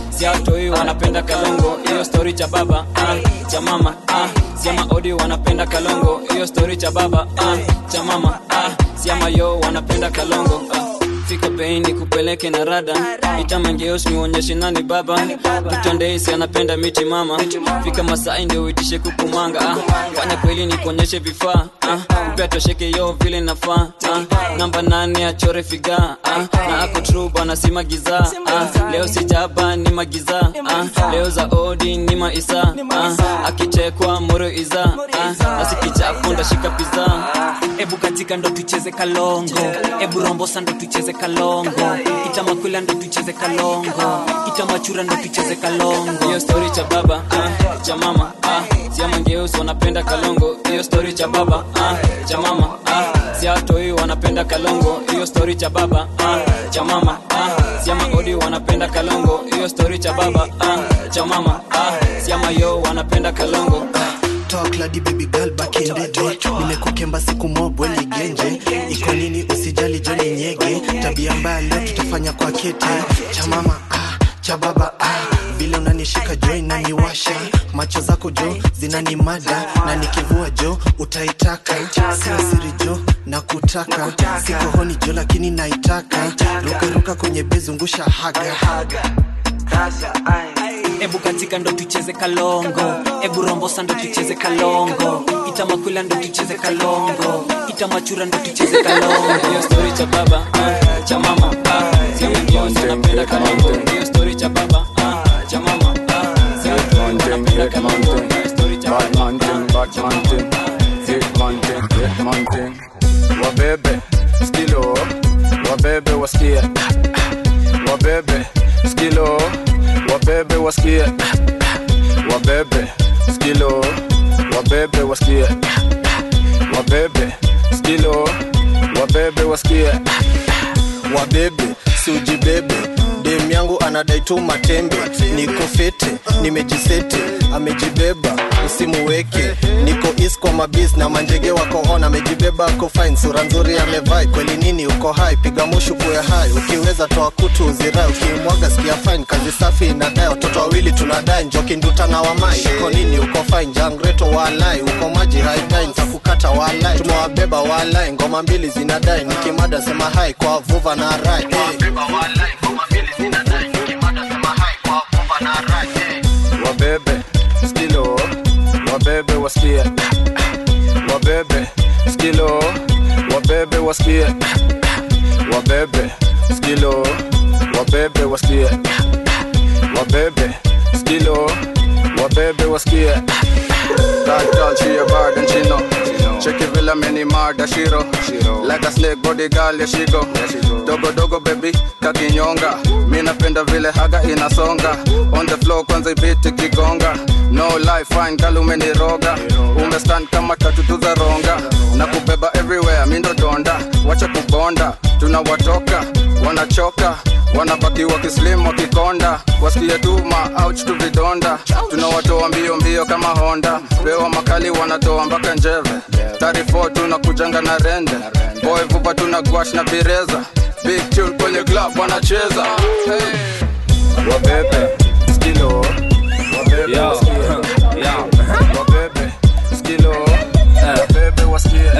S27: siatoi wanapenda kalongo hiyo stori cha baba ah, cha mama ah, siama odi wanapenda kalongo hiyo stori cha baba ah, cha mama ah, siama yo wanapenda kalongo ah. fika bei ni kupeleke na rada itamangeos niuonyeshe nani baba mtondeisi anapenda miti mama fika masai ndio uitishe kukumanga ah. fanya kweli ni kuonyeshe vifaa ah. upea tosheke yo vile nafaa ah. namba nane achore figa ah. na ako tru bana si magiza ah. leo sijaba ni magiza ah. leo za odi ni maisa ah. akichekwa moro iza ah. nasikichapo ndashika piza ebu katika ndo tucheze kalongo ebu rombosa ndo tucheze kalongo itamakwila ndo tucheze kalongo itamachura ndo tucheze kalongo hiyo stori cha baba ah, cha mama ah, siamangeusi wanapenda kalongo hiyo stori cha baba ah, cha mama ah, siatoi wanapenda kalongo hiyo stori cha baba ah, cha mama ah, siama odi wanapenda kalongo hiyo stori cha baba ah, cha mama ah, siama yo wanapenda kalongo
S25: Talk lady baby girl back in the day nimekukemba siku mobwe ligenje iko nini usijali joni nyege tabia mbaya leo tutafanya kwa kete cha mama ah, cha baba ah. vile unanishika jo inaniwasha macho zako jo zinanimada na nikivua jo utaitaka sio siri jo na kutaka siko honi jo lakini naitaka rukaruka kwenye bezungusha haga, haga.
S27: ebu katika ndo tucheze kalongo ebu rombosa ndo tucheze kalongo itamakwila ndo tucheze kalongo itamachura ndo tucheze kalongo hiyo stori cha baba ah, cha mama ah, siamangeusi wanapenda kalongo hiyo stori cha baba ah, cha mama ah, siatoi wanapenda kalongo hiyo stori cha baba
S15: wabebe skilo wabebe wasikie wabebe skilo wabebe wasikie wabebe skilo wabebe wasikie wabebe skilo wabebe wasikie
S25: wabebe siujibebe dem yangu anadai tu matembe niko fete nimejisete amejibeba usimuweke niko is kwa mabis na manjege wako on amejibeba ako fine sura nzuri amevai kweli nini uko hai piga mushu kuwe hai ukiweza toa kutu uzirai ukimwaga sikia fine kazi safi inadai watoto wawili tunadai njoki nduta na wamai uko nini uko fine jangreto walai uko maji haidai ntakukata walai tumewabeba walai ngoma mbili zinadai nikimada sema hai kwa vuva na rai hey.
S15: wabebe skilo wabebe wasikie wabebe skilo wabebe wasikie wabebe skilo wabebe wasikie wabebe skilo wabebe wasikie That girl, she a bad and she know. Check it, villa many mad as she roll. Like a snake body girl, yeah she go. Dogo dogo baby, kakinyonga. Mi napenda vile haga inasonga. On the floor kwanza ibiti kigonga. No life fine girl umeniroga. Umestand kama tatu za ronga. Na kubeba everywhere, mi ndo donda. Wacha kubonda, tunawatoka, wanachoka wanabaki wakislim wakikonda wasikie tuma ouch tu vidonda tunawatoa mbio mbio kama honda pewa makali wanatoa mpaka njeve 34 tunakujanga na rende boy vupa tuna gwash na bireza big tune kwenye club wanacheza hey. wabebe skilo wabebe
S12: Yo.
S15: wasikie. wabebe skilo wabebe wasikie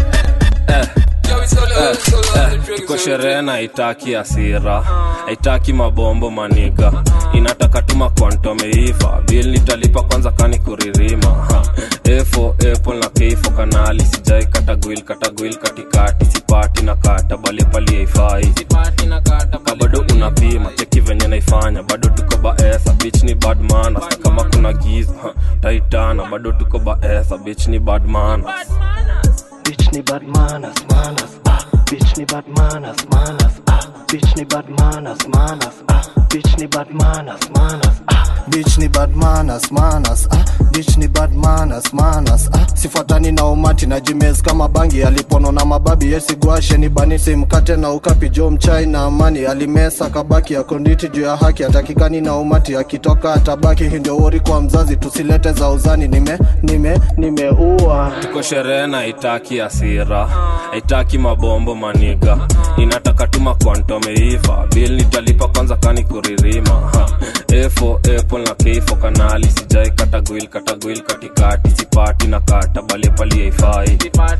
S12: tuko sherehe na haitaki hasira haitaki mabombo maniga inataka tuma kwantomeiva bil nitalipa kwanza kani kuririma Ha. efo apple na keifo kanali sijai katagwil katagwil katikati sipati na kata bali pali haifai ka bado unapima cheki venye naifanya bado tuko baesa bich ni badmana kama kuna giza ha. taitana bado tuko baesa bich ni badmana
S25: Bitch ni bad manners, manners, ah. Bitch ni bad manners, manners, ah. Bitch ni bad manners, manners, ah. Bitch ni bad manners, manners, ah. Bitch ni bad manners, manners, ah. Bitch ni bad manners, manners, ah. sifuatani na umati na jimez kama bangi alipono na mababi yesigwashe ni bani simkate na ukapi jo mchai na amani alimesa kabaki akonditi juu ya haki atakikani na umati akitoka atabaki hii ndio wori kwa mzazi tusilete za uzani nime nime nimeua
S12: tuko sherehe na itaki asira haitaki mabombo maniga inataka tuma kwantomeiva bil nitalipa kwanza kani kuririma Ha. efo apple na keifo kanali sijai katagwil katagwil katikati sipati na kata bale pali haifai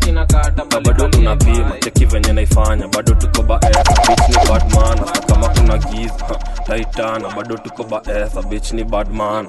S12: bado unapima cheki venye naifanya bado tuko baesa bich ni badman kama kuna giza ha, taitana bado tuko baesa bich ni badman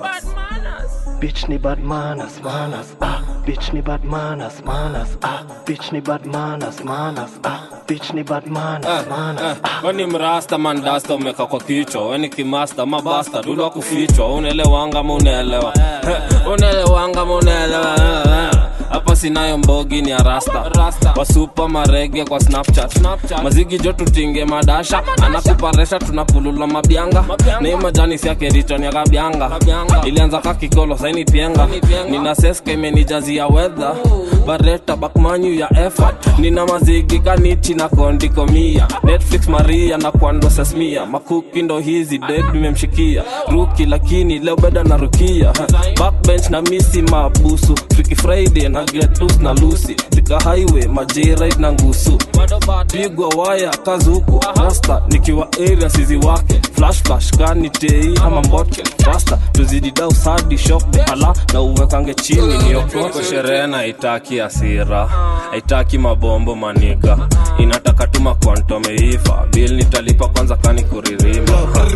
S25: Bitch ni bad manners, manners, ah. Bitch ni bad manners, manners, ah. Bitch ni bad manners, manners, ah. Bitch ni bad manners, manners.
S12: weni mrasta mandasta umeka kwa kichwa weni kimasta mabasta dulwa kufichwa unaelewanga ma unaelewa Eh, unaelewanga ma unaelewa Eh, eh. hapa sinayo mbogi ni arasta wasupa marege kwa snapchat mazigi jo tutinge madasha anakuparesha tunapulula mabyanga nei majani siake richo ni akabyanga ilianza kakikolo saini pienga nina seska imenijazia wedha bareta bakmanyu ya effort nina mazigi kanichi na kondikomia netflix maria na kwando sesmia makuki ndo hizi deg nimemshikia ruki lakini leo beda na rukia backbench na misi mabusu Freaky friday na gletus na lusi zika highway majerit na ngusu pigwa waya kazuku rasta nikiwa area sizi wake flash flash kani tei ama mbotke rasta tuzidi dau sadi shop ala na uwekange chini niokoke sherehe na itaki asira haitaki mabombo maniga inataka tuma kwantomeiva bil nitalipa kwanza kani kuririma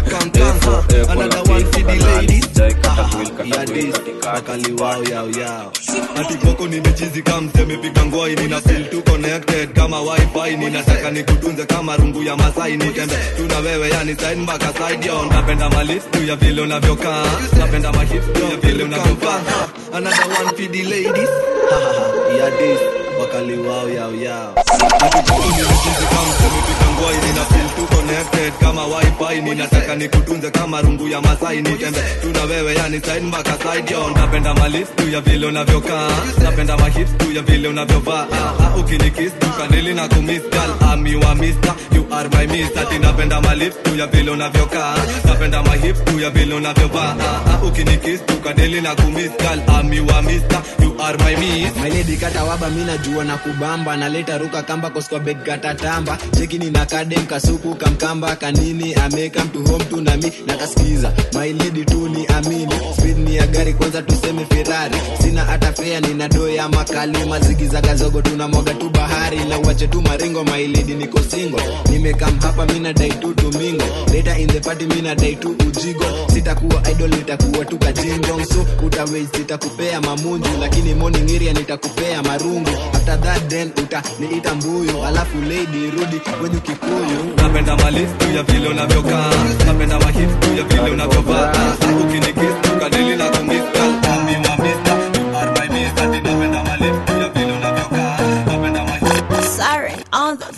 S12: Efo, epo na kifo kanali sijai katagwil katagwil
S9: wakali wao yao yao ati koko nimechizi kama msemepiga ngwai nina feel tu connected kama wifi ninataka nikutunze kama rungu ya masai nitembe tuna wewe yani side mpaka side yo napenda malips tu ya vile unavyokaa napenda mahips tu ya vile unavyovaa another one for the ladies Ha, ha, ha. yeah this wakali wao yao yao ati koko nimechizi kama msemepiga ngwai nina feel tu connected kama wifi ninataka nikutunze kama rungu ya masai nitembe tuna wewe yani side mpaka side yo napenda malips tu ya vile unavyokaa napenda mahips tu ya vile unavyovaa Ah, ah, ukinikiss tu kanili na kumiss girl I'm your mister you are my mister ati napenda malips tu ya vile unavyokaa napenda mahips tu ya vile unavyovaa Ah, ah, ukinikiss tu kanili na kumiss girl I'm your mister you are my miss
S17: My lady kata waba mina jua na kubamba naleta ruka kamba koskwa bed kata tamba cheki ni na kadem kasupu kamkamba kanini ameka mtu home tu nami nakasikiza my lady tu ni amini speed ni ya gari kwanza tuseme ferrari sina hata fea nina doo ya makali mazigi za gazogo tunamwaga tu bahari na uache tu maringo my lady niko single nimekam hapa mina dai tu domingo later in the party mina dai tu ujigo sitakuwa idol nitakuwa tu kajinjong so utawei sitakupea mamunju lakini morning area nitakupea marungu after that then uta niita mbuyu alafu lady rudi kwenye kikuyu
S9: napenda malips tu ya vile unavyokaa napenda mahips tu ya vile unavyovaa Ah, ukinikiss tu kanili na kumiss girl I'm your mister you are my mister ati napenda malips tu ya vile unavyokaa napenda mahips
S13: Sorry, on the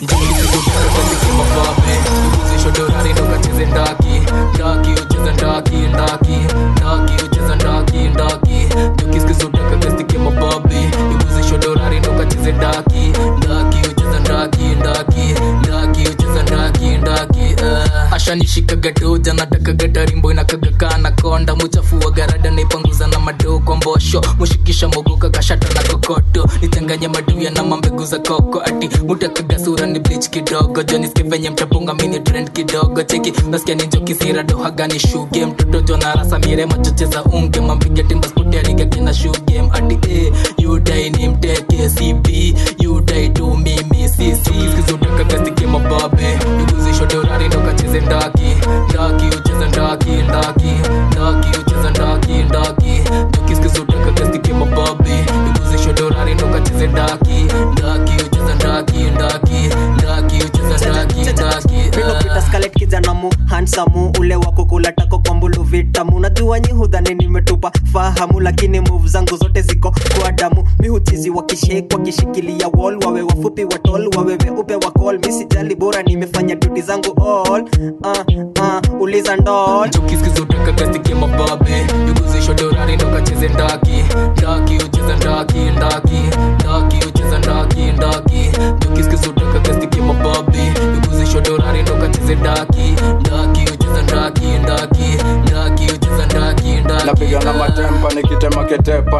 S23: shodorari ndokacheze ndaki ndaki ucheza ndaki ndaki ndaki ucheza ndaki ndaki jokiskizotaka gastike mababi iguze shodorari ndokacheze ndaki ndaki ucheza ndaki ndaki ndaki ucheza ndaki ndaki uh. ashanishikaga doja natakaga tarimbo inakaga na konda muchafua garada naipanguza na madoo kwa mbosho mushikisha mogoka kashata na kokoto nichanganye maduya na mambegu za koko ati mutakaga sura ni bleach kidogo joniske venye mtapunga mini trend kidogo cheki nasikia ni njoki sira dohaga ni shoe game mtoto jona rasa mire machoche za unge mampiga timba spoti ariga kina shoe game ati eh you die ni mteke cb you die tu mimi sisi skizotaka gastike mababe iguzisho dorari ndo kacheze ndaki ndaki ucheza ndaki ndaki ndaki ucheza ndaki ndaki jokiskizotaka gastike mababe iguzisho dorari ndo kacheze ndaki ndaki ucheza ndaki ndaki ndaki ucheza ndaki ndaki
S10: Minopita Scarlett kijana mu hansamu ule wako kula tako kwa mbulu vitamu najua nyi hudhani nimetupa fahamu lakini move zangu zote ziko kwa damu mi huchizi wakishake wakishikilia wall wawe wafupi watol wawe weupe wa call mi sijali bora nimefanya duty zangu all uh, uh, uliza ndol
S23: jokiskizotaka gastike mababe iguzisho dorari ndo kacheze ndaki ndaki ucheza ndaki ndaki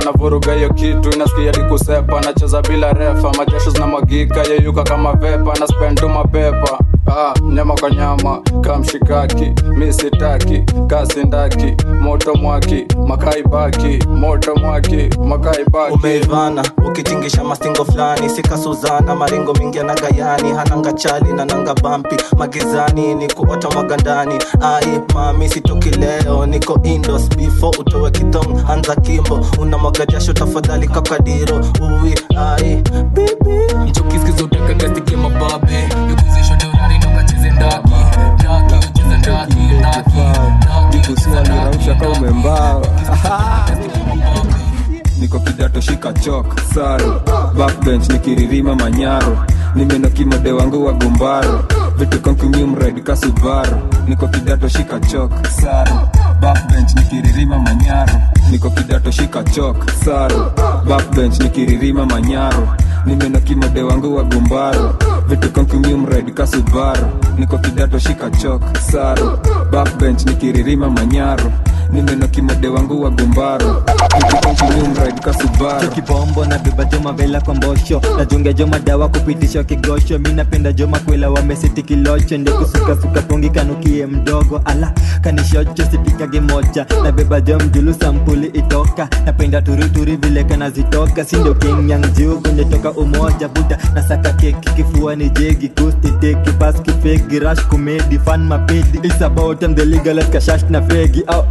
S2: navuruga hiyo kitu inasikia dikusepa nacheza bila refa majasho zinamwagika yeyuka kama vepa na spendu mapepa Ah, nyama kwa nyama kamshikaki misitaki kasindaki moto mwaki makai baki moto mwaki makai baki
S25: umeivana ukitingisha mastingo fulani sika suzana maringo mingi ya nagayani hananga chali na nanga bampi magizani ni kuota magandani ai mami sitoki leo niko indos before utowe kitong anza kimbo una mwaga jasho tafadhali kakadiro uwi ai bibi
S23: mchokiskizoteka gastike mababe yoguzisho deurari nokacheze ndaki ndaki ucheze ndaki ndaki
S18: kusualirausha ka umembao niko kidato shika chok saro backbench nikiririma manyaro nimenoki mode wangu wa gumbaro vitu konkunyumred kasubaro niko kidato shika chok saro backbench nikiririma manyaro niko kidato shika chok saro backbench nikiririma manyaro nimenoki mode wangu wa gumbaro vitu konkunyumred kasubaro niko kidato shika chok saro backbench nikiririma manyaro nimenoki mode wangu wa gumbaro vitu konkunyumred kasubaro
S19: kibombo na beba joma vela kwa mbosho najunga joma dawa kupitisha kigosho mi napenda joma kwela wamesiti kilocho ndio kusukasuka pongi kanukie mdogo ala kanishocho sipikage moja na beba jom julu sampuli itoka napenda turuturi vile kanazitoka sindo kingyang juu kwenye toka umoja buda na saka keki kifua ni jegi kusti teki baski fegi rash kumedi fan mapedi It's about time the legal kashash na fegi oh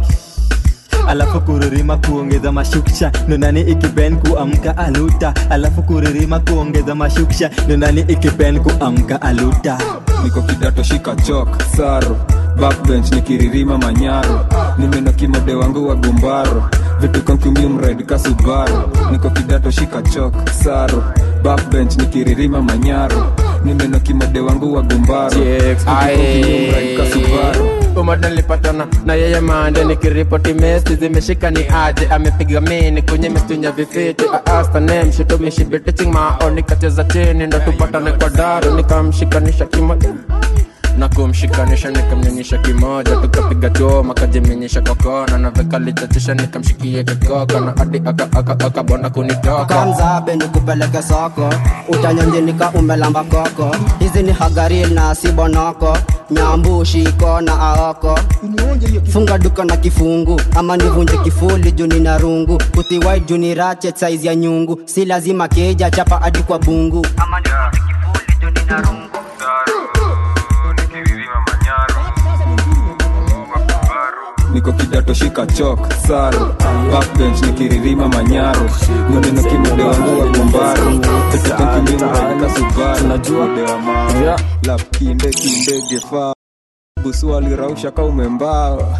S19: alafu kuririma kuongeza mashuksha nonani ikipen kuamka aluta alafu kuririma kuongeza mashuksha nonani ikipen kuamka aluta
S18: niko kidato shika chok saro backbench nikiririma manyaro nimenoki mode wangu wa gumbaro vitu konkumiumred kasubaro niko kidato shika chok saro backbench nikiririma manyaro nimenoki mode wangu wa gumbaro vitu konkumiumred kasubaro
S8: umoja nilipatana na yeye mande nikiripoti mesi zimeshika ni aje amepiga mini kwenye mistunya vifiti aastane mshito mishibitiching mao nikacheza chini ndo tupatane kwa daru nikamshikanisha kimoja na kumshikanisha nikamnyonyesha kimoja tukapiga choma kajiminyisha kwa kona na vekalichachisha nikamshikie kikoka na hadi akabona kunitoka
S20: kamzabe nikupeleke soko utanyonjinika umelamba koko hizi ni hagaril na sibonoko nyambu shiko na aoko funga duka na kifungu ama nivunje kifuli juni na rungu kutiwai juni rache saizi ya nyungu si lazima keja chapa hadi kwa bungu ama nivunje kifuli juni na rungu
S18: niko kidato shika chok saro backbench nikiririma manyaro nimenoki mode wangu wa gumbaro vitu konkumiumred kasubaro mode wa mao lap kinde kinde gefa busu alirausha ka umembao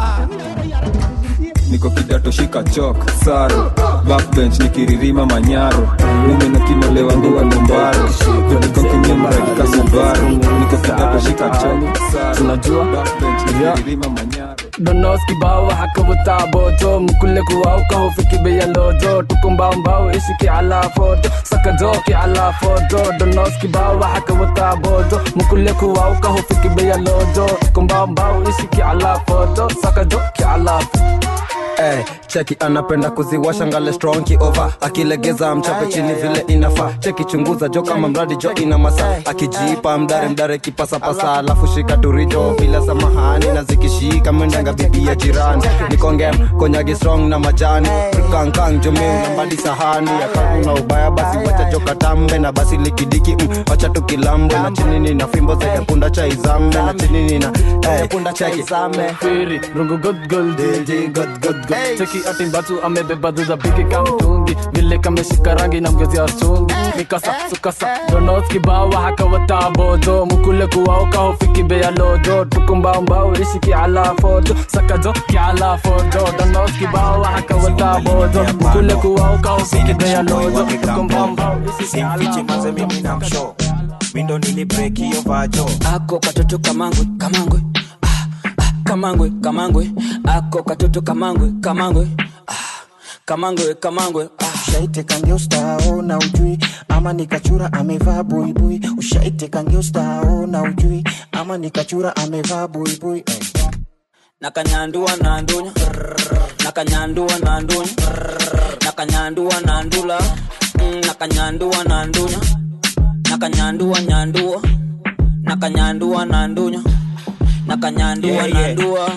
S18: niko kidato shika chok saro backbench nikiririma manyaro nimenoki mode wangu wa gumbaro vitu konkumiumred kasubaro niko kidato shika chok saro backbench nikiririma manyaro
S12: donos kibao waxa ka wataa booto mukule kuwao ka hofiki beyalodo tukumbaumbao ishiki calaa foto sakadoki calaa foto donos kibao waxa ka wataa booto mukule kuwao ka hofiki beyalodo tukumbaumbao ishiki calaa foto sakadoki calaa
S21: Hey, cheki anapenda kuziwasha ngale strong kiova akilegeza mchape chini vile inafaa cheki chunguza jo kama mradi jo ina masa akijipa mdare mdare kipasapasa alafu shika turijo bila samahani na zikishika mwendanga bibi ya jirani nikongem konyagi strong na majani kankang jomeu na mbali sahani akakuna ubaya basi wacha jo katambe na basi likidiki mm, wacha tukilambe na chinini na fimbo zeke punda cha izambe na chinini na hey, punda cha izambe
S12: Firi, rungu good good DJ good good good Cheki ati batu amebeba duza bigi kamtungi Vile kameshika rangi na mgezi ya sungi Mikasa sukasa donos kibao haka watabodo Mukule kuwao kahofiki beya lodo Tukumbao mbao ishiki ala foto Sakazo ki ala foto Donos kibao haka watabodo Mukule kuwao kahofiki beya lodo Tukumbao mbao ishiki ala
S22: simfichi manze mimi na msho mindo nili break hiyo vajo
S27: ako katoto kamangwe kamangwe ah, ah, kamangwe kamangwe ako katoto kamangwe kamangwe ah, kamangwe kamangwe ah.
S22: ushaiteka ustao na ujui ama nikachura amevaa buibui ushaiteka ustao na ujui ama nikachura amevaa buibui eh.
S27: nakanyandua na ndunya nakanyandua na ndunya nakanyandua na ndula Mm, nakanyandua na ndunya nakanyandua nyandua nakanyandua na ndunya nakanyandua
S22: Yeah,
S27: na
S22: yeah.
S27: ndua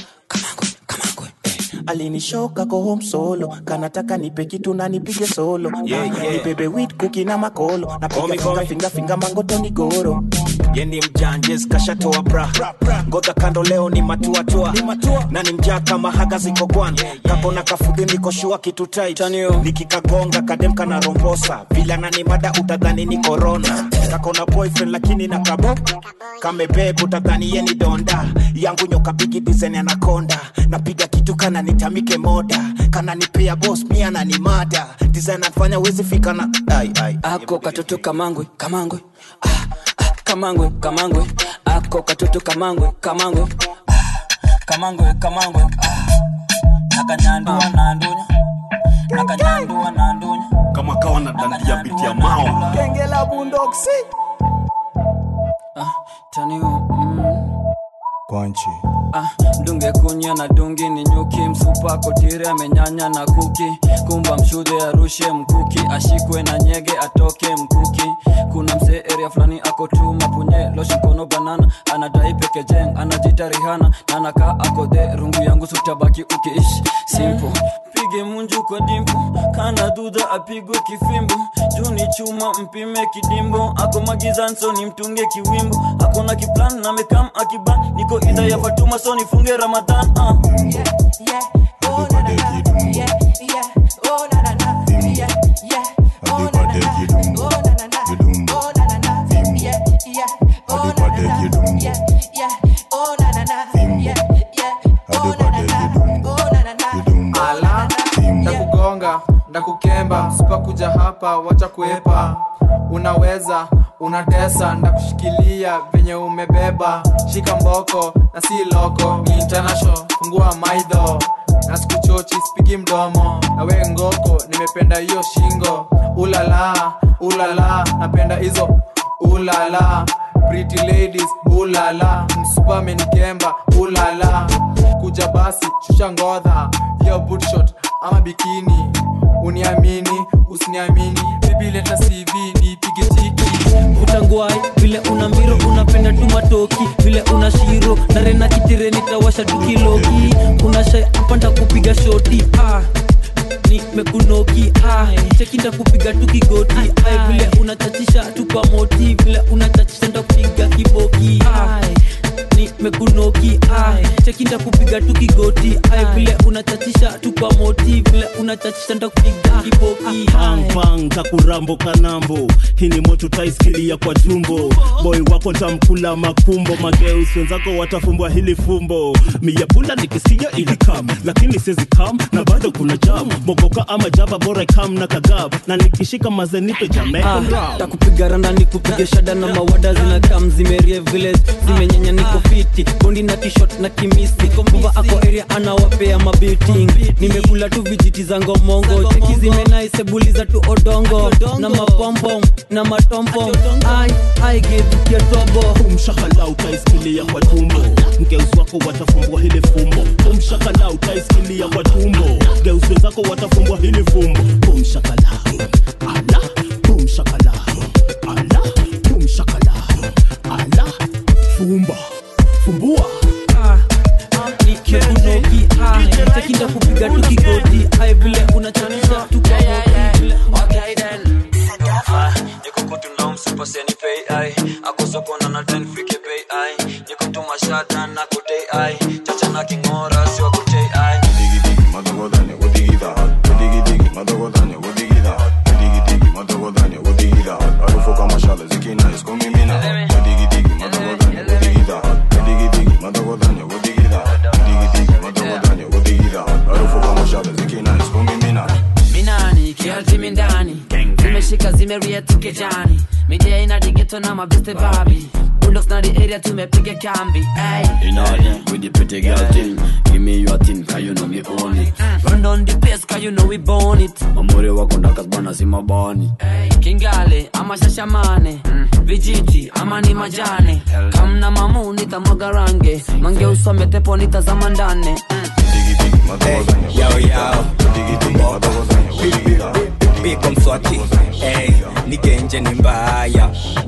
S22: alinishoka ko home solo kanataka nipe kitu na nipige solo
S1: Yeah, yeah.
S22: nibebe wit kuki na makolo
S1: Call me,
S22: napiga
S1: call
S22: finga
S1: me.
S22: finga finga mangotoni goro
S1: yendi mjanjes kashatoa bra ngoja kando leo ni matuatua na ni mjaa kama haga ziko gwan kako na kafudhi niko shua kitu tight nikikagonga kadem kana rombosa vila na ni mada utadhani ni corona kako na boyfriend lakini na kabo kamebeb utadhani ye ni donda yangu nyoka bigi design anakonda napiga kitu kana nitamike moda kana nipea boss mia na ni mada design anafanya wezi fika na ai ai
S27: ako katoto kamangwe kamangwe ah, ah, kamangwe kamangwe ako katoto kamangwe kamangwe ah, kamangwe kamangwe ah, nakanyandua na ndunya nakanyandua na ndunya
S4: kama kawa na dandia biti ya mawa
S22: genge la bundoksi
S27: tanio mm.
S15: kwanchi
S27: Ah, dunge kunya na dungi ni nyuki msupa kotire amenyanya na kuki kumba mshude arushe mkuki ashikwe na nyege atoke mkuki kuna msee area fulani ako tu mapunye loshi mkono banana anadai pekejeng anajita rihana na anakaa akode rungu yangu sutabaki ukiishi simple pige munju kwa dimpo kana dudha apigwe kifimbo juni chuma mpime kidimbo ako magizanso ni mtunge kiwimbo akona kiplan na mekam akiban niko idha ya fatuma so nifunge ramadhan uh.
S5: ala ndakugonga ndakukemba sipakuja hapa wacha kuepa unaweza unatesa ndakushikilia venye umebeba shika mboko na si loko ni international fungua maidho na sikuchochi spigi mdomo na we ngoko nimependa hiyo shingo ulala ulala napenda hizo ulala pretty ladies ulala msupa amenikemba ulala kuja basi shusha ngodha yo bootshot ama bikini uniamini usiniamini bibi leta cv nipige tiki
S27: utangwai vile una mbiro unapenda tu matoki vile una shiro narena kitire nitawasha tukiloki una shai apanda kupiga shoti ah. nimekunoki ah. chekinda kupiga tu kigoti ah. vile unachachisha tu kwa moti vile unachachisha nda kupiga kiboki ah. nimekunoki ah. chekinda kupiga tu kigoti ah. vile unachachisha tu kwa moti vile unachachisha nda kupiga kiboki ah.
S4: pang kakurambo kanambo hii ni moto taiskilia kwa tumbo boy wako ntamkula makumbo mageus wenzako watafumbwa hili fumbo miyapunda nikisinya ili kam lakini sizi kam na bado kuna jam mogoka ama jaba bora kam na kagab na nikishika mazenipe jamaican
S27: Ah,
S4: rap.
S27: takupiga randa nikupige shada na mawada zinakam zimerie village zimenyenya niko fiti bondi na tishot na kimisi kuva ako area anawapea mabiting nimekula tu vijiti za ngomongo cheki zimenaisebuliza tu odongo na mapompom na matompom ai ai gevukia tobo
S4: umshakala utaisikilia kwa tumbo mgeuzi wako watafumbwa hili fumbo umshakala utaisikilia kwa tumbo geuzi wenzako watafumbwa hili fumbo umshakala ala umshakala ala umshakala ala fumba fumbua
S27: nikekunoki chekinda kupiga tu kigoti ai vile unachanisha tu kwa moti vile Okay then. Niko kutu na umsupa seni pay ai Ako soko na na ten fike pay ai Niko tu mashata na kutei ai Chacha na kingora siwa kutei ai
S15: madagodanya udigida udigidigi madagodanya udigida udigidigi madagodanya udigida harufu kama shale zikina iskumimina udigidigi madagodanya udigida udigidigi madagodanya udigida udigidigi madagodanya udigida harufu kama shale zikina iskumimina
S6: minani kialtimi ndani zimeshika zimeria tukejani midia ina digeto na mabeste babi bulldogs na the area tumepiga kambi ay.
S3: In order with the pretty girl thing. Give me your thing, cause you know me own it.
S6: Run down the place cause you know we born it
S3: Mamuri wako ndaka bana si mabani.
S6: kingale ama shashamane vijiti ama ni majane kamna mamu nitamwaga range mange usome tepo nitazama ndane
S7: Yo, yo. Biko mswati hey, nigenje ni mbaya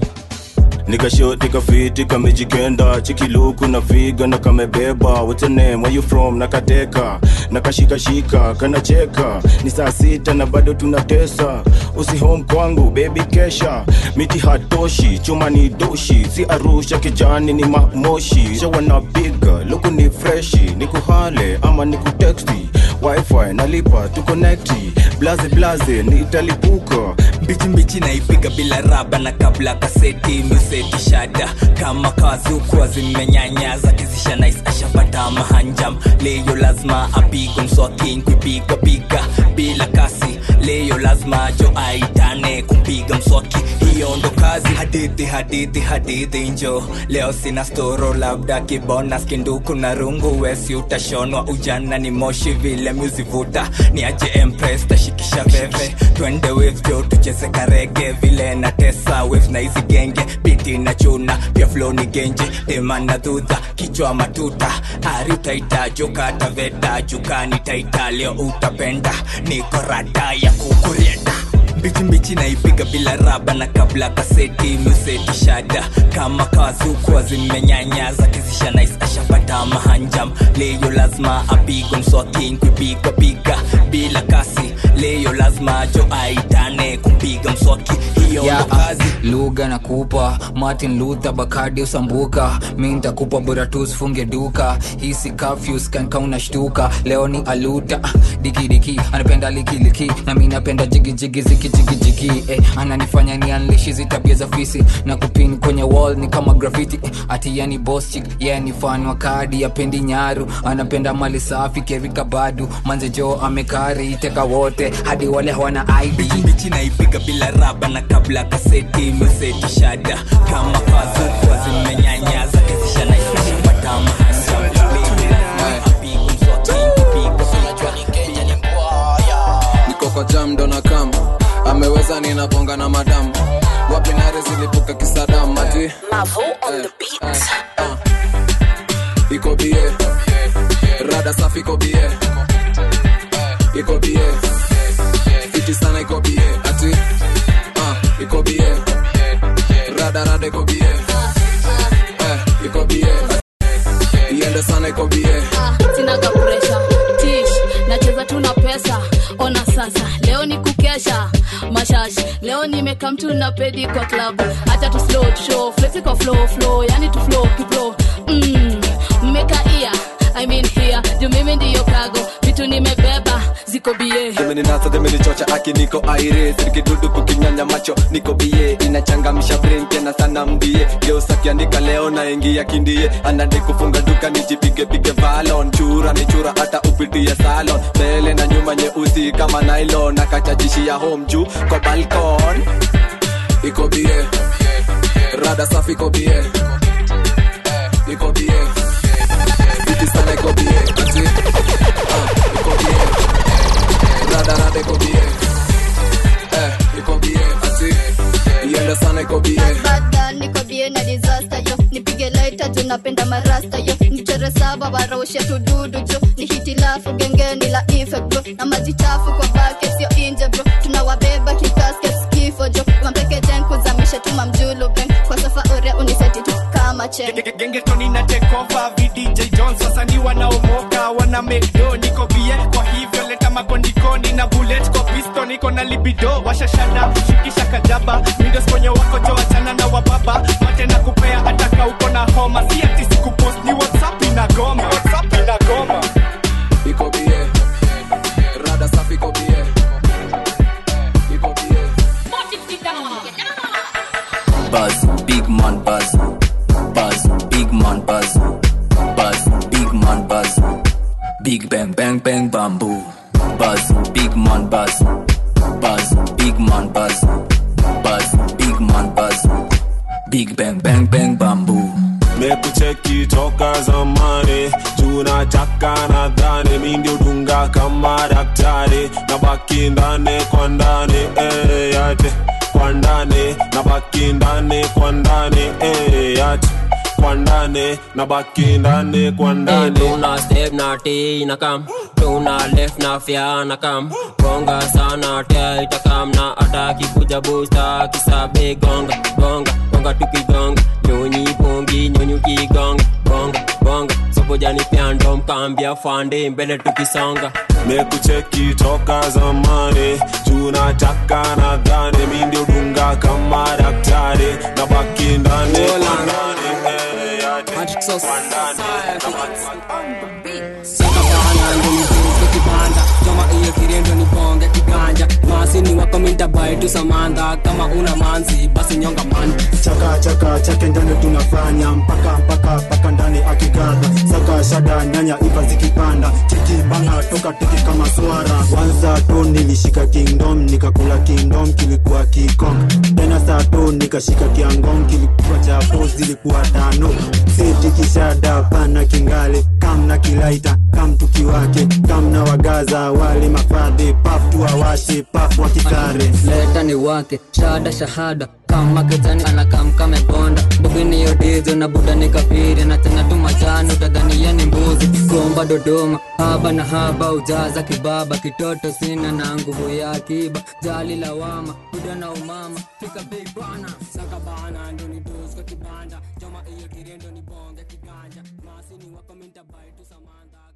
S11: nikashoti kafiti kamejikenda chikiluku na figa na kamebeba What's your name? Where you from nakateka nakashikashika kanacheka ni saa sita na bado tunatesa usi home kwangu baby kesha miti hatoshi chuma ni doshi si arusha kijani ni mamoshi shawa na biga luku ni freshi ni kuhale ama ni kuteksti wifi nalipa tukonekti blaze blaze nitalipuka
S7: mbichi mbichi naipiga bila raba na kabla kaseti museti shada kama kazukuwa zimenyanyaza kizisha nais ashapata mahanjam leyo lazima apigwe mswaki kuipiga piga bila kasi leyo lazima jo aitane kumpiga mswaki hiyo ndo kazi hadithi hadithi hadithi njo leo sina storo labda kibona skinduku na rungu wesi utashonwa ujana ni moshi vile muzivuta ni aje empress tashikisha veve twende waves jo tucheze karege vile na tesa waves na hizi genge biti na chuna pia flow ni genje tema na dhudha kichwa matuta ari utaita jokata veta jukani taita leo utapenda niko rada ya kukurienda mbichi mbichi naipiga bila raba na kabla kaseti museti shada kama kazukuwa zimenyanyaza kizisha nais ashapata mahanjam leyo lazima apigwe mswaki kuipiga piga bila kasi leyo lazima jo aitane kumpiga mswaki hiyo ndo kazi
S23: lugha na kupa martin luther bakadi usambuka mi ntakupa bora tu usifunge duka hisi kafyus kanka unashtuka leo ni aluta ah, dikidiki anapenda likiliki na mi napenda jigijigi zikijigijigi eh, ananifanya ni anlishi hizi tabia za fisi na kupin kwenye wall ni kama graffiti eh, ati yani boss chick yeah, ni fan wa kadi apendi nyaru anapenda mali safi kerika badu manze jo amekari teka wote hadi wale hawana id
S7: mbichi naipiga bila raba na kabla kaseti museti shada kama kazukuwa zimenyanyaza kizisha naishashapata
S2: niko kwa jam ndo na kam ameweza ninaponga na madam wapi nare zilipuka kisadam ati eh, eh, ah. iko bie rada safi iko bie iko bie fiti sana iko bie ati ah, iko bie rada rada iko bie eh, iko bie iende sana iko bie
S14: sinaga presha tish nacheza tu na pesa ona sasa leo ni kukesha mashash leo nimeka mtu na pedi kwa club hata tu slow tu show flexi kwa flow flow yani tu flow kiplo mm, mmekaia I mean here juu mimi ndiyo kago vitu nimebeba ziko bie
S21: zimeninasa zimenichocha aki niko aire sirikidudu kukinyanya macho niko bie inachangamisha brain tena sana mbie geusa kiandika leo na ingia kindie anade kufunga duka nijipige pige valon chura ni chura hata upitie salon mbele na nyuma nyeusi kama nylon akachachishia home juu kwa balkon
S2: iko bie rada safi iko bie iko bie fiti sana iko bie ati ah, iko bie rada rada iko bie eh, iko bie ati iende sana iko bie
S16: bada niko bie na disaster yo nipige laita juu napenda marasta yo nichore saba waroshe tududu jo ni hitilafu gengeni la ife bro na maji chafu kwa bake sio inje bro tunawabeba kikasket kifo jo wampeke jen kuzamisha tuma mjulu beng kwa sofa ore uniseti tu kama chen
S24: gengetoni na tekova vdj jones wasanii wanaomoka wana mekdo niko bie kwa hivyo leta makondikoni na bullet kwa pisto niko na libido washashada shikisha kajaba mindos kwenye wako jo wachana na wababa mate na kupea hataka uko na homa si ati sikupost ni whatsapp inagoma whatsapp inagoma
S2: iko bie rada safi iko bie iko bie
S7: Buzz, big man buzz. Buzz, big man buzz. Buzz, big man buzz. Big bang bang bang bamboo. Buzz, big man buzz. Buzz, big man buzz. Buzz, big man buzz.
S3: big bang bang bang bamboo
S8: mekucheki toka zamani tunataka nadhani mi ndio dunga kama daktari na baki ndani kwa ndani eh, yate kwa ndani na baki ndani kwa ndani eh, yate kwa ndani na baki ndani kwa ndani
S9: tuna step na t na kam tuna left na fya na kam gonga sana tia itakam na ataki kuja busta kisabe gonga gonga gonga tukigonga nyonyi pongi nyonyi ukigonga gonga gonga sobojani pyando mkambia fande mbele tukisonga
S8: mekucheki toka zamani tunataka nadhani mi ndio dunga kama daktari na baki ndani kwa ndani eh, yate kwa ndani
S23: sakabana ndonijuke kibanda joma iyo kirendo ni bonge kiganja masini wako mintabae tu samandha kama una manzi basi nyonga man
S22: chaka chaka chake ndani tunafanya mpaka mpaka mpaka ndani akiganda saka shada nyanya iva zikipanda chiki banga toka tiki kama swara kwanza tu nilishika kingdom nikakula kingdom kilikuwa kikong tena saa tu nikashika kiangong kilikuwa chapo zilikuwa tano siti kishada pana kingale kam na kilaita kam tukiwake kam na wagaza wali mafadhi paf tuwawashe paf wakikare
S23: leta ni wake shada shahada kama kejani anakam kamebonda mbugini yodizo na buda ni kafiri na tena tu majani utadhania ni mbuzi komba dodoma haba na haba ujaza kibaba kitoto sina na nguvu ya akiba jali lawama buda na umama fika bei bana sakabana ndoni doska kibanda joma iyo kirendo ni bonge kiganja masini wako mintabai tu samanda